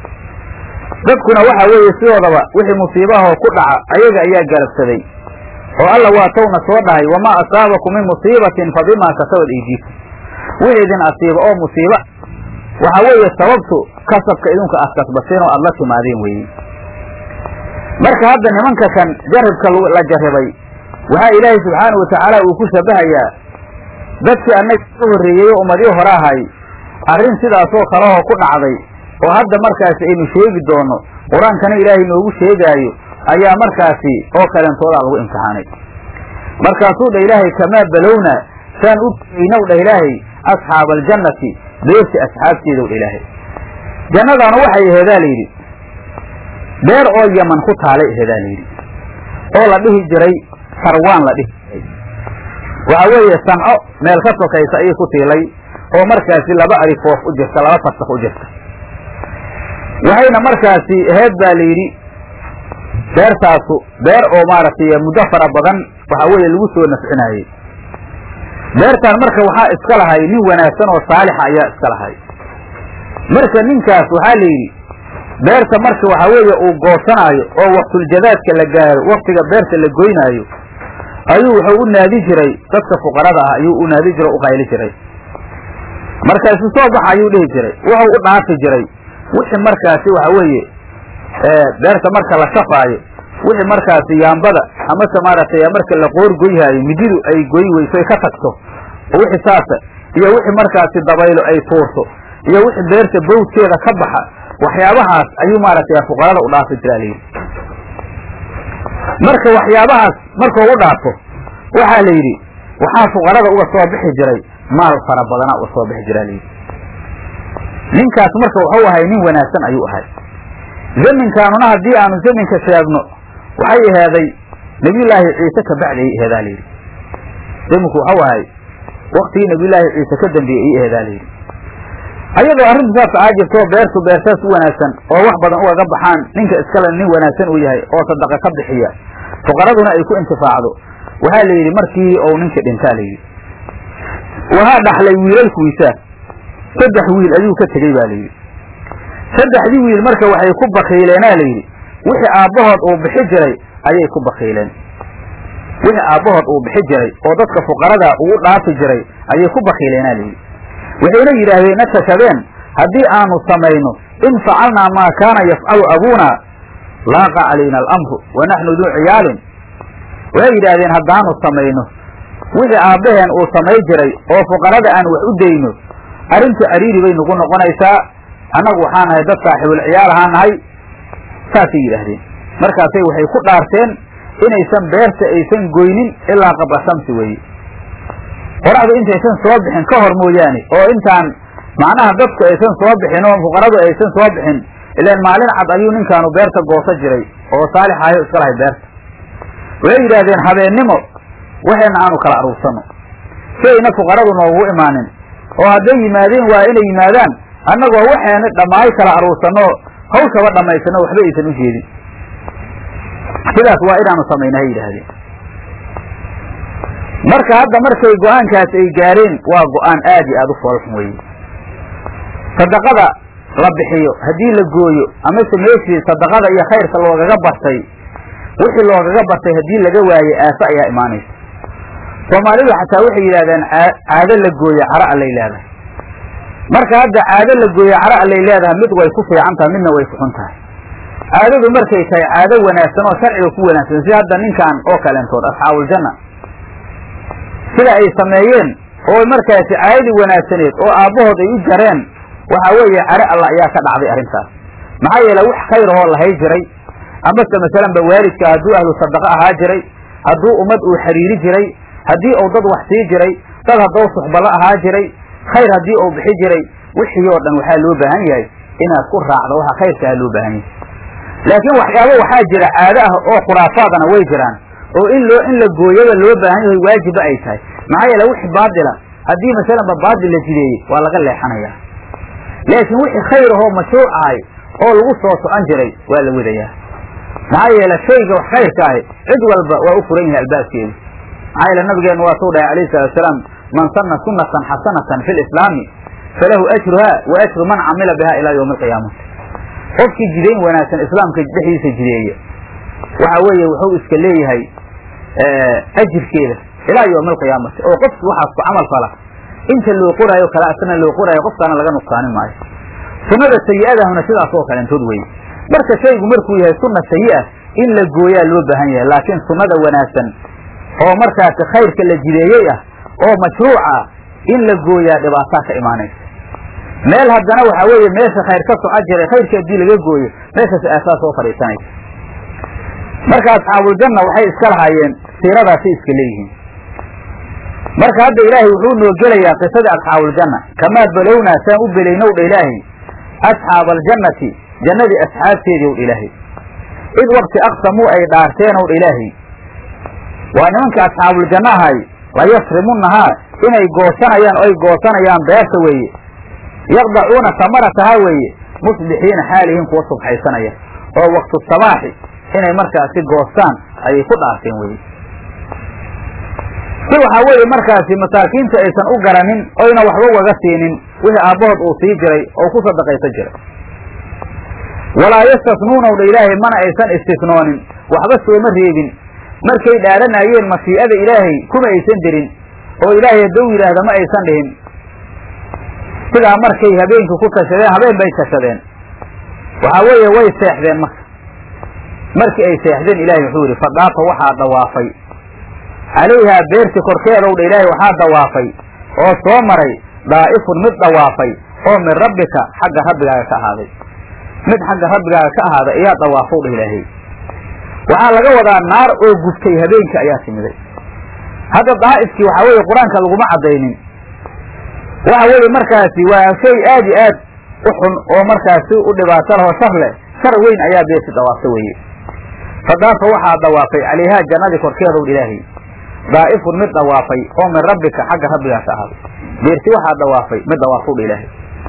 dadkuna waxa weeye sidoodaba wixii musiibahoo ku dhaca ayaga ayaa garabsaday oo alla waa towna soo dhahay wamaa asaabakum min musiibatin fa bimaa kasabad aydiikum wixii idin asiiba oo musiiba waxa weeye sababtu kasabka idinku aad kasbateen oo aada la timaadeen weeye marka hadda nimanka kan jarribka la jarribay waxaa ilaahay subxaanahu watacaala uu ku shabahayaa dadkii annaga ka horreeyey oo ummadii hore ahay arrin sidaasoo kalehoo ku dhacday oo hadda markaasi aynu sheegi doono qur-aankana ilaahay noogu sheegaayo ayaa markaasi oo kalentoodaa lagu imtixaanay markaasuu dha ilaahay kamaa balowna saan u geynow dhah ilaahay asxaaba aljannati beerti asxaabteedow dha ilaahay jannadaana waxay aheedaa layidhi beer oo yaman ku taalay aheedaa layidhi oo la dhihi jiray sarwaan la dhihi jiray waxa weeye sanco meel ka sokaysa ayay ku tiilay oo markaasi laba arifoof u jirta laba farsakh u jirta waxayna markaasi aheed baa layidhi beertaasu beer oo maaragtay muddo fara badan waxa weeye lagu soo nafcinayey beertaan marka waxaa iska lahay nin wanaagsan oo saalixa ayaa iska lahay marka ninkaas waxaa la yidhi beerta marka waxa weeye uu goosanaayo oo waqtuljadaadka la gaaro waktiga beerta la goynaayo ayuu wuxuu u naadi jiray dadka fuqarada ah ayuu u naadi jiray o u qayli jiray markaasu soo baxa ayuu dhihi jiray wuxuu u dhaafi jiray wixii markaasi waxa weeye beerta marka la shafaayo wixii markaasi yaambada amase maaragtay marka la qoor goyhaayo mididu ay goy weyso ay ka tagto oo wixii saasa iyo wixii markaasi dabaylo ay tuurto iyo wixii beerta bawdkeeda ka baxa waxyaabahaas ayuu maaragtay fuqarada u dhaafi jiraa layidhi marka waxyaabahaas markuu u dhaafo waxaa la yidhi waxaa fuqarada uga soo bixi jiray maal fara badana uga soo bixi jiraa layidhi ninkaas marka wuxuu ahay nin wanaagsan ayuu ahay zaminkaanuna haddii aanu zaminka sheegno waxay aheeday nebiyullaahi ciise ka bacdi ay aheedaa layidhi zaminku waxau ahay waktigii nebiyullaahi ciise ka dambeeyey ay aheedaa layidhi ayadoo arrintu saas aa jirto beertu beertaas u wanaagsan oo wax badan ugaga baxaan ninka iskale nin wanaagsan uu yahay oo sadaqa ka bixiya fuqaraduna ay ku intifaacdo waxaa la yidhi markii uu ninka dhintaa la yidhi waxaa dhaxlay wiilalkuisa saddex wiil ayuu ka tegey ba layidhi saddexdii wiil marka waxay ku bakiileenaa layidhi wixii aabbahood uu bixi jiray ayay ku bakiileen wixii aabbahood uu bixi jiray oo dadka fuqarada ugu dhaafi jiray ayay ku bakiileenaa layidhi waxayna yidhaahdeen na tashadeen haddii aanu samayno in facalnaa maa kaana yafcalu abuunaa laaqa calayna alamru wa naxnu duu ciyaalin waxay yidhaahdeen haddaanu samayno wixii aabbaheen uu samay jiray oo fuqarada aan wax u dayno arrintu cariiri bay nagu noqonaysaa annagu waxaa nahay dad saaxiibul ciyaal ahaa nahay saasay yidhaahdeen markaasay waxay ku dhaarteen inaysan beerta aysan goynin ilaa qabla shamsi weeye qoraxdu intaysan soo bixin ka hor mooyaane oo intaan macnaha dadku aysan soo bixin oo fuqaradu aysan soo bixin ilaan maalin cad ayuu ninkaanu beerta goosa jiray oo saalixaayo iska lahay beerta waxay yidhaahdeen habeennimo waxayna aanu kala aruursano si ayna fuqaradu noogu imaanin oo hadday yimaadeen waa inay yimaadaan annagoo waxayna dhammaay kala aruursanoo hawshaba dhammaysano waxba aysan u jeedin sidaas waa inaanu samayna hay yidhaahdeen marka hadda markay go-aankaas ay gaareen waa go-aan aad iyo aada u foolxun weeye sadaqada la bixiyo haddii la gooyo amase meeshii sadaqada iyo khayrka loogaga bartay wixii loogaga bartay haddii laga waaye aafo ayaa imaanaysa soomaalidu xataa waxay yidhahdeen caado la gooye cara allay leedahay marka hadda caado la gooye cara allay leedahay mid way ku fiican tahay midna way ku xun tahay caadadu markay tahay caado wanaagsan oo sharciga ku wanaagsan si hadda ninkan oo kaleentood asxaabuljanna sida ay sameeyeen oo markaasi caadadii wanaagsaneed oo aabbahood ay u jareen waxa weeye care alla ayaa ka dhacday arrintaas maxaa yeele wax khayr ahoo lahay jiray amase masalanba waalidka hadduu ahlu sadaqa ahaa jiray hadduu ummad uu xiriiri jiray haddii uu dad wax sii jiray dad hadduu suxbala ahaa jiray khayr haddii uu bixi jiray wixii oo dhan waxaa loo baahan yahay inaad ku raacdo waxa khayrkaa loo baahan yahay laakiin waxyaabo waxaa jira caado ah oo khuraafaadana way jiraan oo in loo in la gooyaba loo baahan yahay waajiba ay tahay maxaa yeele wixii baadila haddii masalanba baadil la jideeyey waa laga leexanayaa laakiin wixii khayr ahoo mashruuc ahay oo lagu soo socon jiray waa la wadayaa maxaa yeele shayga wax khayrka ahi cid walba waa u furan yahay albaabkeedu maxaa yeele nabigeenu waa suu dhahay alayhi salatu wasalaam man sanna sunatan xasanatan fi lislaami falahu ajruha wa ajru man camila biha ilaa yawmi alqiyaamati qofkii jidayn wanaagsan islaamka dhexdiisa jideeya waxa weeye wuxuu iska leeyahay ajirkeeda ilaa yawmi alqiyaamati oo qofki waxaas ku camal fala inta loo qoraayo kale asna loo qoraayo qofkaana laga nuqsaanin maayo sunnada sayi-adahuna sidaas oo kaleentood weye marka shaygu markuu yahay sunna sayi-a in la gooyaa loo baahan yahay laakiin sunnada wanaagsan oo markaasi khayrka la jideeyey ah oo mashruuca in la gooyaa dhibaataa ka imaanaysa meel haddana waxaa weeye meesha khayr ka soco jiray khayrka haddii laga gooyo meeshaas aasaa soo fadhiisanaysa marka asxaabuljanna waxay iska lahaayeen siiradaasay iska leeyihiin marka hadda ilaahay wuxuu noo gelayaa qisadii asxaabuljanna kamaa balownaa saan u belaynow dha ilaahay asxaaba aljannati jannadii asxaabteedii ow dha ilaahay id wakti aqsamuu ay dhaarteenow dha ilaahay waa nimanka asxaabuljanna ahay layasrimunnahaa inay goosanayaan o ay goosanayaan beerta weeye yaqdacuuna samaratahaa weeye musbixiina xaalihiin kuwa subxaysanaya oo waktu sabaaxi inay markaasi goostaan ayay ku dhaarteen weye si waxaa weeye markaasi masaakiinta aysan u garanin oyna waxba ugaga siinin wixii aabbahood uu sii jiray oo ku sadaqaysan jiray walaa yastasnuunaw dha ilaahay mana aysan istisnoonin waxba sooma reebin markay dhaaranayeen mashii'ada ilaahay kuma aysan dirin oo ilaahay hadduu yidhaahda ma aysan dhihin sidaa markay habeenkii ku tashadeen habeen bay tashadeen waxaa weeye way seexdeen marka markii ay seexdeen ilaahay wuxuu yidhi fadaafa waxaa dawaafay calayhaa beerti korkeedow dha ilaahay waxaa dawaafay oo soo maray daa'ifun mid dawaafay oo min rabbika xagga rabbigaaga ka ahaaday mid xagga rabbigaaga ka ahaaday ayaa dawaafow dha ilaahay waxaa laga wadaa naar oo gubtay habeenkii ayaa timiday hadda daa'ifkii waxaa weeye qur-aanka laguma caddaynin waxa weeye markaasi waa shay aad i aad u xun oo markaasi u dhibaato lahoo shar leh shar weyn ayaa beerti dawaafta weeye fadaafa waxaa dawaafay calayhaa jannadii korkeedow ilaahay daa'ifun mid dawaafay oo min rabbika xagga rabbigaas ahaaday beerti waxaa dawaafay mid dawaafowdha ilaahay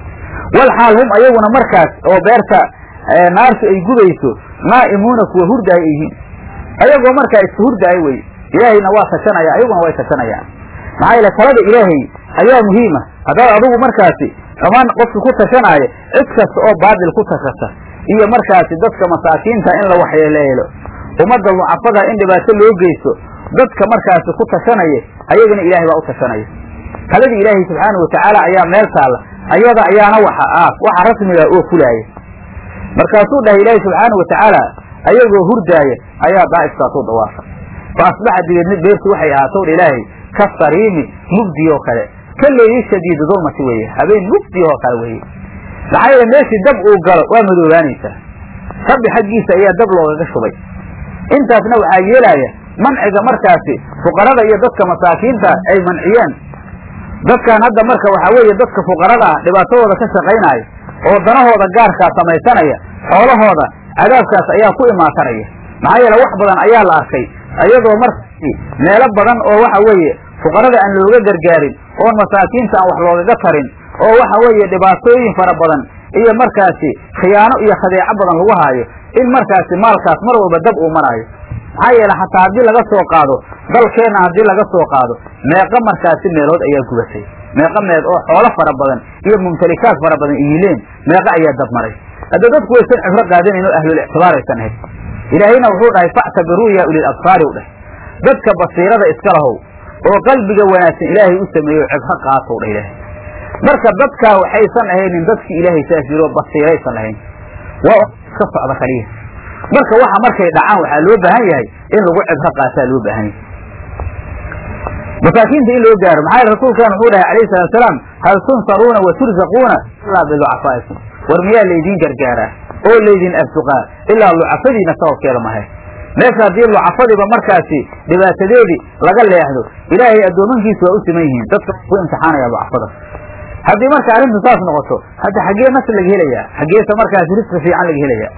wal xaal hum ayaguna markaas oo beerta naartu ay gubayso naa'imuuna kuwa hurdaaya yihiin ayagoo markaa iska hurdaaya weye ilaahayna waa tashanaya ayaguna way tashanayaan maxaa yeele talada ilaahay ayaa muhiima haddaad adigu markaasi dhammaan qofki ku tashanaayo cid kasta oo baadil ku tashata iyo markaasi dadka masaakiinta in la waxyeeleelo ummadda mucafada in dhibaato loo geysto dadka markaasi ku tashanaya ayagana ilaahay baa u tashanaya taladii ilaahay subxaanau watacaala ayaa meel taalla ayada ayaana waxa ah waxa rasmiga oo fulaaya markaasuu dhahay ilaahay subxaanau watacaala ayagoo hurdaaya ayaa daa'ifkaasuu dawaafa fa asbaxa dibeedna beertu waxay ahaatow dha ilaahay ka sariimi mugdi oo kale ka leeyi shadiidu dulmati weeye habeen mugdi oo kale weeye maxaa yeele meeshii dab uu galo waa madoobaanaysaa rabbi xaggiisa ayaa dab loogaga shubay intaasna waxaa yeelaya manciga markaasi fuqarada iyo dadka masaakiinta ay manciyeen dadkan hadda marka waxaa weeye dadka fuqarada ah dhibaatadooda ka shaqaynaya oo danahooda gaarkaa samaysanaya xoolahooda cadaabkaas ayaa ku imaatanaya maxaa yeele wax badan ayaa la arkay iyadoo markaasi meelo badan oo waxa weeye fuqarada aan looga gargaarin oon masaakiinta aan wax loogaga tarin oo waxa weeye dhibaatooyin fara badan iyo markaasi khiyaano iyo khadeeco badan lagu haayo in markaasi maalkaas mar walba dab uu maraayo maxaa yeele xataa haddii laga soo qaado dalkeenna haddii laga soo qaado meeqa markaasi meelood ayaa gubatay meeqa meed oo xoolo fara badan iyo mumtalikaad fara badan iyileen meeqa ayaa dab maray hadda dadku waysan cibro qaadanayn oo ahlul ictibaar aysan ahayn ilaahayna wuxuu dhahay factabiruu yaa ulil absaari u dheh dadka basiirada iska lahow oo qalbiga wanaagsan ilaahay u sameeyo cibro qaatow dheh ilaahay marka dadkaa waxaysan ahaynin dadkii ilaahay saas yiri oo basiiraysan lahayn waa iska socda kaliya marka waxa markay dhacaan waxaa loo baahan yahay in lagu cibro qaataa loo baahan yahay masaakiinta in loo gaaro maxaa yele rasuulkan wuxuu dhahay alayhi salatu salaam hal tunsaruuna wa turzaquuna ilaa bilucafaa'ikum war miyaa laydin gargaaraa oo laydin arsuqaa ilaa lucafadiina sababkeeda mahay meesha haddii lucafadiiba markaasi dhibaatadeedii laga leexdo ilaahay addoomankiisu waa u siman yihiin dadka ku imtixaanaya lucafada haddii marka arrintu saas noqoto hadda xaggee nas laga helayaa xaggeesa markaasi risqi fiican laga helayaa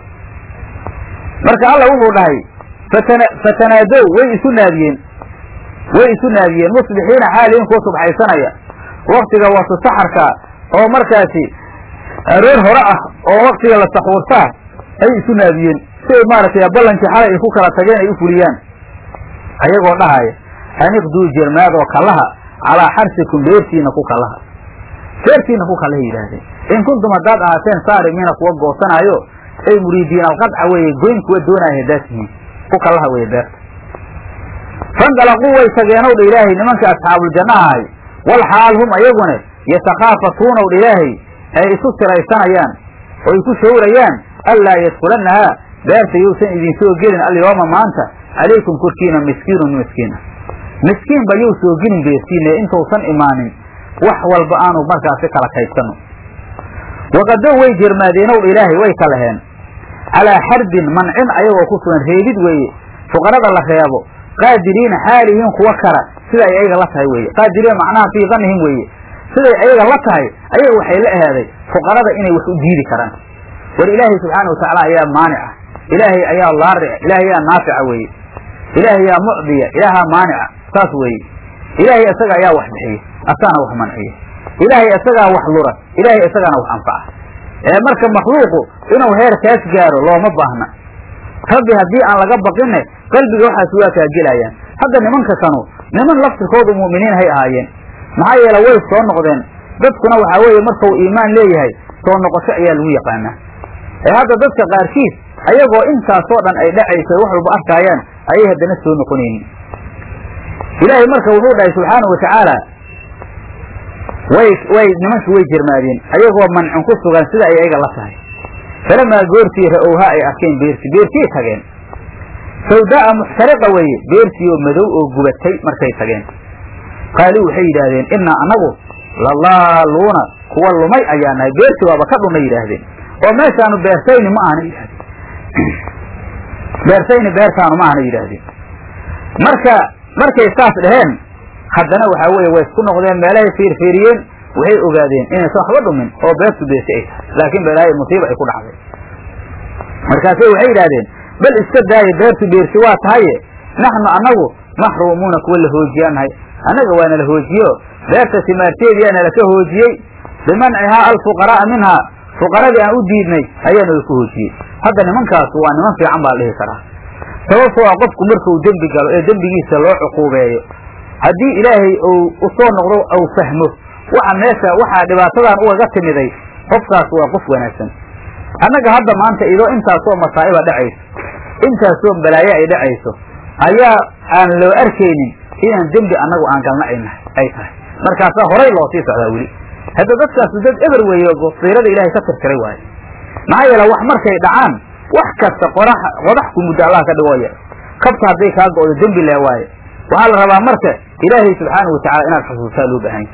marka alla wuxuu dhahay fatana fatanaadow way isu naadiyeen way isu naadiyeen musbixiina xaaliin kuwa subxaysanaya waktiga wasu saxarka oo markaasi aroor hore ah oo waktiga la saxuurtaa ay isu naadiyeen si ay maaragtay ballankii xalay ay ku kala tageen ay u fuliyaan ayagoo dhahaya aniqduu jermaadoo kallaha calaa xarsikum beertiina ku kallaha beertiina ku kallaha yidhaahdeen in kuntum haddaad ahaateen saarimiina kuwa goosanaayo ay muriidiin alqadca weeye goyn kuwa doonaya haddaad tihiin ku kallaha weeye beerta fandalaquu way tageenow dha ilaahay nimanka asxaabuljanna ahay wal xaal hum ayaguna yatakhaafatuunow dha ilaahay ay isu siraysanayaan oo ay ku shawrayaan anlaa yadkulannahaa beerta yuusan idin soo gelin alyooma maanta calaykum korkiina miskiinun miskiina miskiinba yuu soo gelin beertiina intuusan imaanin wax walba aanu markaasi kala kaydsanno waqadow way jermaadeenow dha ilaahay way ka laheen calaa xarbin mancin ayagoo ku sugan reebid weeye fuqarada la reebo qaadiriina xaalihiin kuwa kara siday ayaga la tahay weeye qaadiriina macnaha fii danihim weeye siday ayaga la tahay ayaga waxay la ahaaday fuqarada inay wax u diidi karaan war ilaahay subxaana watacaala ayaa maanica ilaahay ayaa laaric ilaahay ayaa naafica weeye ilaahay ayaa mucdiya ilaahaa maanica saas weeye ilaahay isaga ayaa wax bixiya asaana wax manciya ilaahay isagaa wax lura ilaahay isagaana wax anfaca ee marka makhluuqu inuu heerkaas gaaro looma baahna rabbi haddii aan laga baqinne qalbiga waxaas waa kaa gelayaan hadda nimanka kanu niman laftirkoodu mu'miniin hay ahaayeen maxaa yeele way soo noqdeen dadkuna waxaa weeye markau iimaan leeyahay soo noqosho ayaa lagu yaqaanaa ee hadda dadka qaarkiis ayagoo intaasoo dhan ay dhacayso wax walba arkaayaan ayay haddana soo noqonaynin ilaahay marka wuxuu dhahay subxaana wa tacaala way way nimanki way jirmaadeen ayagoo mancin ku sugan sida ay ayaga la tahay falamaa goortii ra-owha ay arkeen beerti beertiyay tageen sawdaa'a muxtariqa weeye beertii oo madow oo gubatay markay tageen qaaluu waxay yidhaahdeen innaa annagu lalaaluuna kuwa lumay ayaa nahay beertii waaba ka dhumay yidhaahdeen oo meeshaanu beersayni ma ahna yidhahdeen beersayni beertaanu ma ahna yidhaahdeen marka markay saas dhaheen haddana waxaa weeye way isku noqdeen meelahay fiirfiiriyeen waxay ogaadeen inaysan waxba dhumin oo beertu beersi ay tahay laakiin balaayo musiiba ay ku dhacday markaasay waxay yidhahdeen bal iska daaye beertu beersi waa tahaye naxnu annagu maxruumuuna kuwa la hoojiyanahay annaga waana la hoojiyo beerta simaarteediyaa nala ka hoojiyey bimancihaa alfuqaraa'a minhaa fuqaradii aan u diidnay ayaa nala ku hoojiyey hadda nimankaas waa niman fiican baa la dhihi karaa sababtoo ah qofku markuu dembi galo ee dembigiisa loo cuquubeeyo haddii ilaahay uu usoo noqdo ou fahmo waxa meesha waxaa dhibaatadan ugaga timiday qofkaas waa qof wanaagsan annaga hadda maanta idoo intaasoo masaa'iba dhacayso intaasoo balaayo ay dhacayso ayaa aan loo arkaynin inaan dembi annagu aan galna ay tahay markaasaa horay loo sii socdaa weli hadda dadkaasu dad eber weeye basiirada ilaahay ka tirtiray waayo maxaa yeele wax markay dhacaan wax kasta qorax qodax ku muddo allah ka dhigooya kabta hadday kaa go'do dembi lee waaye waxaa la rabaa marka ilaahay subxaanau watacala inaad xusuustaa loo baahan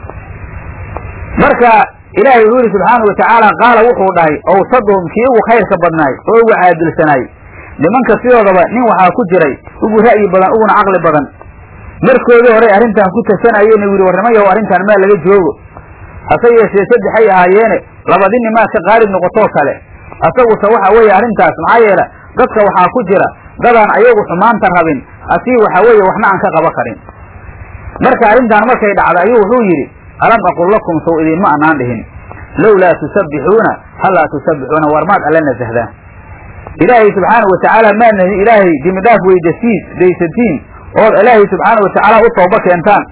marka ilaahay wuxuu yidhi subxaana wa tacaala qaala wuxuu dhahay awsaduhum kii ugu khayrka badnaay oo ugu caadilsanaay nimanka sidoodaba nin waxaa ku jiray ugu ra'yi badan uguna caqli badan markoodii horey arrintan ku tashanayeen yidhi warnimayahow arrintan maa laga joogo hase yeeshee saddexay ahaayeene labadinni maa ka qaalib noqotoo kale asaguse waxa weeye arrintaas maxaa yeele dadka waxaa ku jira dadaan ayagu xumaanta rabin asii waxaa weeye waxna aan ka qaba karin marka arrintan markay dhacda ayuu wuxuu yidhi alam aqul lakum sow idinma anaan dhihin lowlaa tusabbixuuna hallaa tusabbixuuna war maad alla nasahdaan ilaahay subxaana wa tacaala maadna ilaahay dimidhaaf weydasiin daysatiin ood ilaahay subxaana wa tacaala u tooba keentaan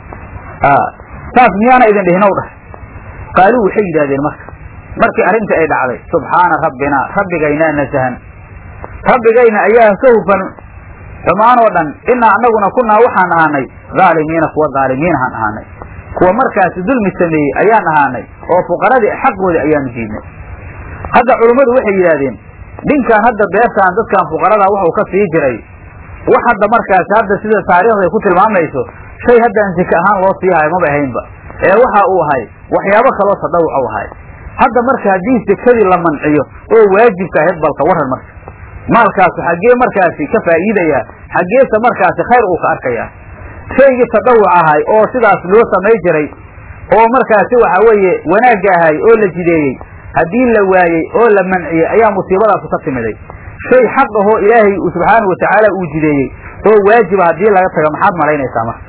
saas miyaana idin dhihinow dhah qaaluu waxay yidhahdeen marka markii arrintii ay dhacday subxaana rabbinaa rabbigaynaa nasahan rabbigayna ayaa ka hufan xumaan oo dhan inaa annaguna kunaa waxaan ahaanay dhaalimiina kuwa dhaalimiinahaan ahaanay kuwa markaasi dulmi sameeyey ayaan ahaanay oo fuqaradii xaqoodii ayaanu diidnay hadda culummadu waxay yidhaahdeen ninkan hadda beertaan dadkan fuqarada waxuu ka sii jiray wax hadda markaasi hadda sida taariikhda ay ku tilmaamayso shay haddaan sika ahaan loo sii hayo maba ahaynba ee waxa uu ahay waxyaabo kaloo tadawuc u ahay hadda marka haddii sekadii la manciyo oo waajibka ahayd balka waran marka maalkaasu xaggee markaasi ka faa'iidaya xaggeese markaasi khayr uu ka arkaya shaygii tadawuc ahay oo sidaas loo samay jiray oo markaasi waxa weeye wanaagga ahay oo la jideeyey haddii la waayey oo la manciyey ayaa musiibadaasu ka timiday shay xaq ahoo ilaahay subxaana wa tacaala uu jideeyey oo waajiba haddii laga tago maxaad malaynaysaa marka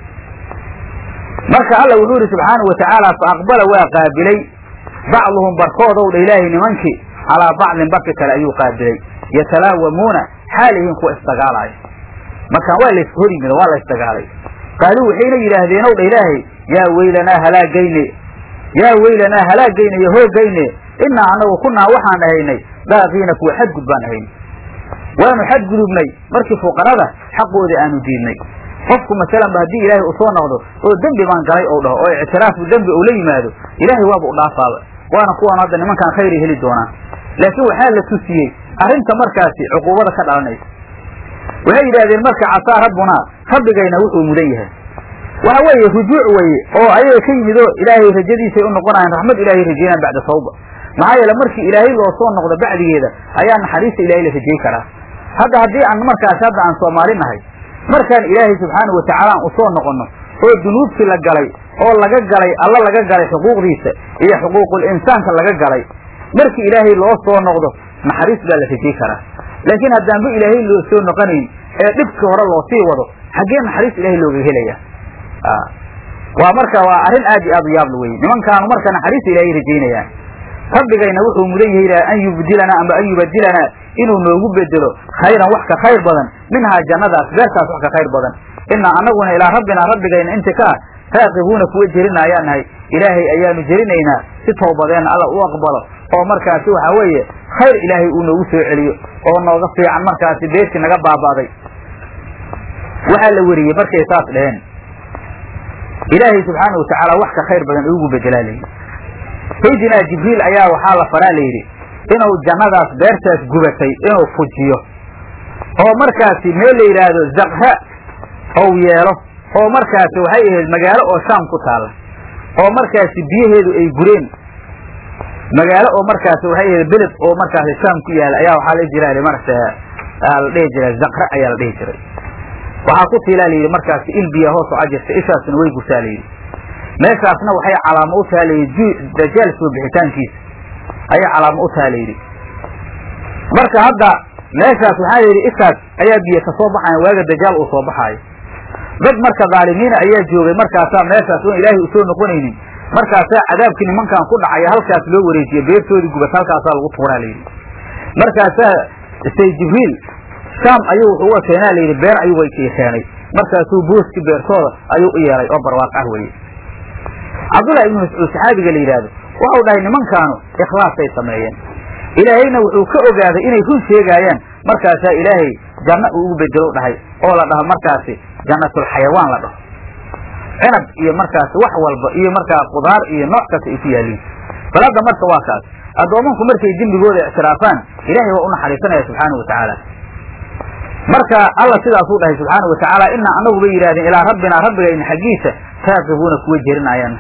marka alla wuxuu yidhi subxaana wa tacaala fa aqbala waa qaabilay bacduhum barkoodow dha ilaahay nimankii calaa bacdin barki kale ayuu qaabilay yatalaawamuuna xaalihiin kuwa isdagaalaayo markaan waa lays hor yimid waa la ysdagaalay qaaluu waxayna yidhaahdeen ow dha ilaahay yaa weylanaa halaagayne yaa weylanaa halaagayne iyo hoogayne innaa annagu kunaa waxaan ahaynay daaqiina kuwa xadgud baan ahayn waanu xadgudubnay markii fuqarada xaqoodii aanu diidnay qofku masalanba haddii ilaahay u soo noqdo oo dembi baan galay ou dhaho oo ictiraafu dembi uu la yimaado ilaahay waaba u dhaafaaba waana kuwaan hadda nimankaan khayray heli doonaan laakiin waxaa la tusiyey arrinta markaasi cuquubada ka dhalanaysa waxay yidhahdeen marka casaa rabbunaa rabbigayna wuxuu mudan yahay waxa weeye rujuuc weeye oo ayaga ka yimid oo ilaahay rajadiisay u noqonayaan raxmad ilaahay rajeynaan bacda tawba maxaa yeele markii ilaahay loo soo noqdo bacdigeeda ayaa naxariista ilaahay la rajey karaa hadda haddii aan markaasi hadda aan soomaali nahay markaan ilaahay subxaana wa tacaala aan usoo noqonno oo dunuubtii la galay oo laga galay alla laga galay xuquuqdiisa iyo xuquuqul insaanka laga galay markii ilaahay loo soo noqdo naxariis baa la rajey karaa laakiin haddaanba ilaahay loo soo noqonayn ee dhibkii hore loo sii wado xaggee naxariis ilaahay looga helaya waa marka waa arrin aad iyo aad u yaabla weye nimankaanu marka naxariista ilaahay rajaynayaan rabbigayna wuxuu mudan yahay an yubdilanaa ama an yubadilanaa inuu noogu bedelo khayran wax ka khayr badan minhaa jannadaas beertaas wax ka khayr badan inaa anaguna ilaa rabbinaa rabbigayna inti ka ah raaqibuuna kuwa jerinaayaan nahay ilaahay ayaanu jerinaynaa si towbadeenna alla u aqbalo oo markaasi waxaa weeye khayr ilaahay uu noogu soo celiyo oo nooga fiican markaasi beertii naga baaba'day waxaa la weriyey markay saas dheheen ilaahay subxaana watacaala wax ka khayr badan ugu bedelaa layidhi saydinaa jibriil ayaa waxaa la faraa layidhi inuu jannadaas beertaas gubatay inuu fujiyo oo markaasi meel la yidhaahdo zakra ou yeelo oo markaasi waxay ahayd magaalo oo shaam ku taalla oo markaasi biyaheedu ay gureen magaalo oo markaasi waxay ahayd beled oo markaasi shaam ku yaala ayaa waxaa la jira marata la dhihi jiray zakra ayaa la dhihi jiray waxaa ku tiilaa layidhi markaasi il biya hoos oo ajirta ishaasna way gurtaa layidhi meeshaasna waxay calaamo u taha layidhi dajaal soo bixitaankiisa ayay calaamo u taha layidhi marka hadda meeshaas waxaa layidhi ishaas ayaa biyo ka soo baxayan waaga dajaal uu soo baxaayo dad marka dhaalimiina ayaa joogay markaasaa meeshaas oon ilaahay usoo noqonaynin markaasaa cadaabkii nimankan ku dhacaya halkaas loo wareejiye beertoodii gubat halkaasaa lagu tuuraa layidhi markaasaa say jibriil shaam ayuu wuxuu uga keenaa layidhi beer ayuu keenay markaasuu booski beertooda ayuu u yeelay oo barwaaq ah weye cabdullahi ibnu mascuud saxaabiga la yidhaahdo waxau dhahay nimankaanu ikhlaasay sameeyeen ilaahayna wuxuu ka ogaaday inay run sheegaayaan markaasaa ilaahay janno uu ugu bedelo dhahay oo la dhaho markaasi jannatulxayawaan la dhaho cinab iyo markaasi wax walba iyo markaa qudaar iyo nooc kasta ay ku yaaliin bal hadda marka waa kaas addoomanku markay dembigooda ictiraafaan ilaahay waa u naxariisanaya subxaana wa tacaala marka alla sidaasuu dhahay subxaana wa tacaala inaa anagu bay yidhahdeen ilaa rabbinaa rabbigayna xaggiisa raaqibuuna kuwa jerinayaan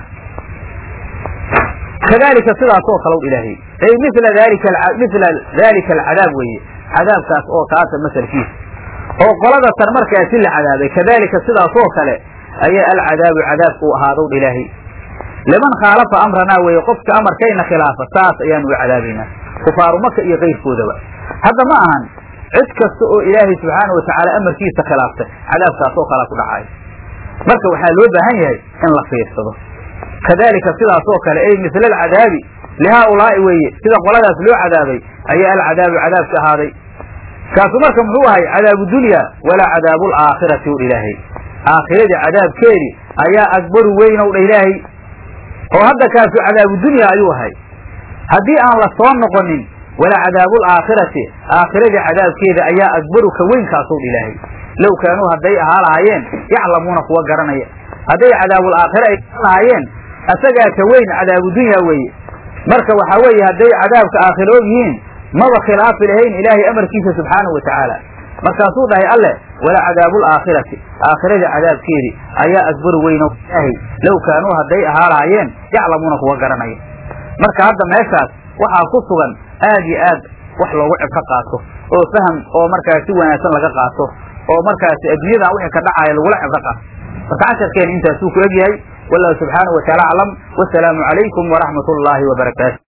kadalika sidaasoo kale u ilaahay ay mila dalika mila dalika alcadaab weeye cadaabkaas oo kaasa masalkiisa oo qolada tan markaasi la cadaabay kadalika sidaasoo kale ayaa alcadaabu cadaabku u ahaadow ilaahay liman khaalafa amranaa weeye qofka amarkayna khilaafa saas ayaan uga cadaabaynaa kufaaru maka iyo kayrkoodaba hadda ma ahan cid kasta oo ilaahay subxaana wa tacaala amarkiisa khilaaftay cadaabkaas oo kalea ku dhacayo marka waxaa loo baahan yahay in la fiirsado kadalika sidaasoo kale ay misla alcadaabi lihaaulaa'i weeye sida qoladaas loo cadaabay ayaa alcadaabu cadaabka ahaaday kaasu marka muxuu ahay cadaabu dunya walaa cadaabu alaakhirati u ilaahay aakhiradii cadaabkeedii ayaa akbaru weynow dha ilaahay oo hadda kaasu cadaabu dunya ayuu ahay haddii aan la soo noqonin walaa cadaabu alaakhirati aakhiradii cadaabkeeda ayaa akbaru ka weyn kaasuu dha ilaahay low kaanuu hadday ahaa lahaayeen yaclamuuna kuwa garanaya hadday cadaabul aakhira ay lahaayeen asagaa ka weyn cadaabu dunya weeye marka waxaa weeye hadday cadaabka aakhira og yihiin maba khilaafi lahayn ilaahay amarkiisa subxaanahu wa tacaala markaasuu dhahay alleh walaa cadaabu alaakhirati aakhiradii cadaabkeedii ayaa akbaru weyno ilaahay low kaanuu hadday ahaa lahaayeen yaclamuuna kuwa garanaya marka hadda meeshaas waxaa ku sugan aad iyo aad wax loogu cibka qaato oo faham oo markaas si wanaagsan laga qaato oo markaasi adduunyadan wixii ka dhacaya lagula cibro qaato marka casharkeena intaasuu ku egyahay wallahu subxaanahu wataala aclam wasalaamu calaykum waraxmat ullaahi wabarakaatu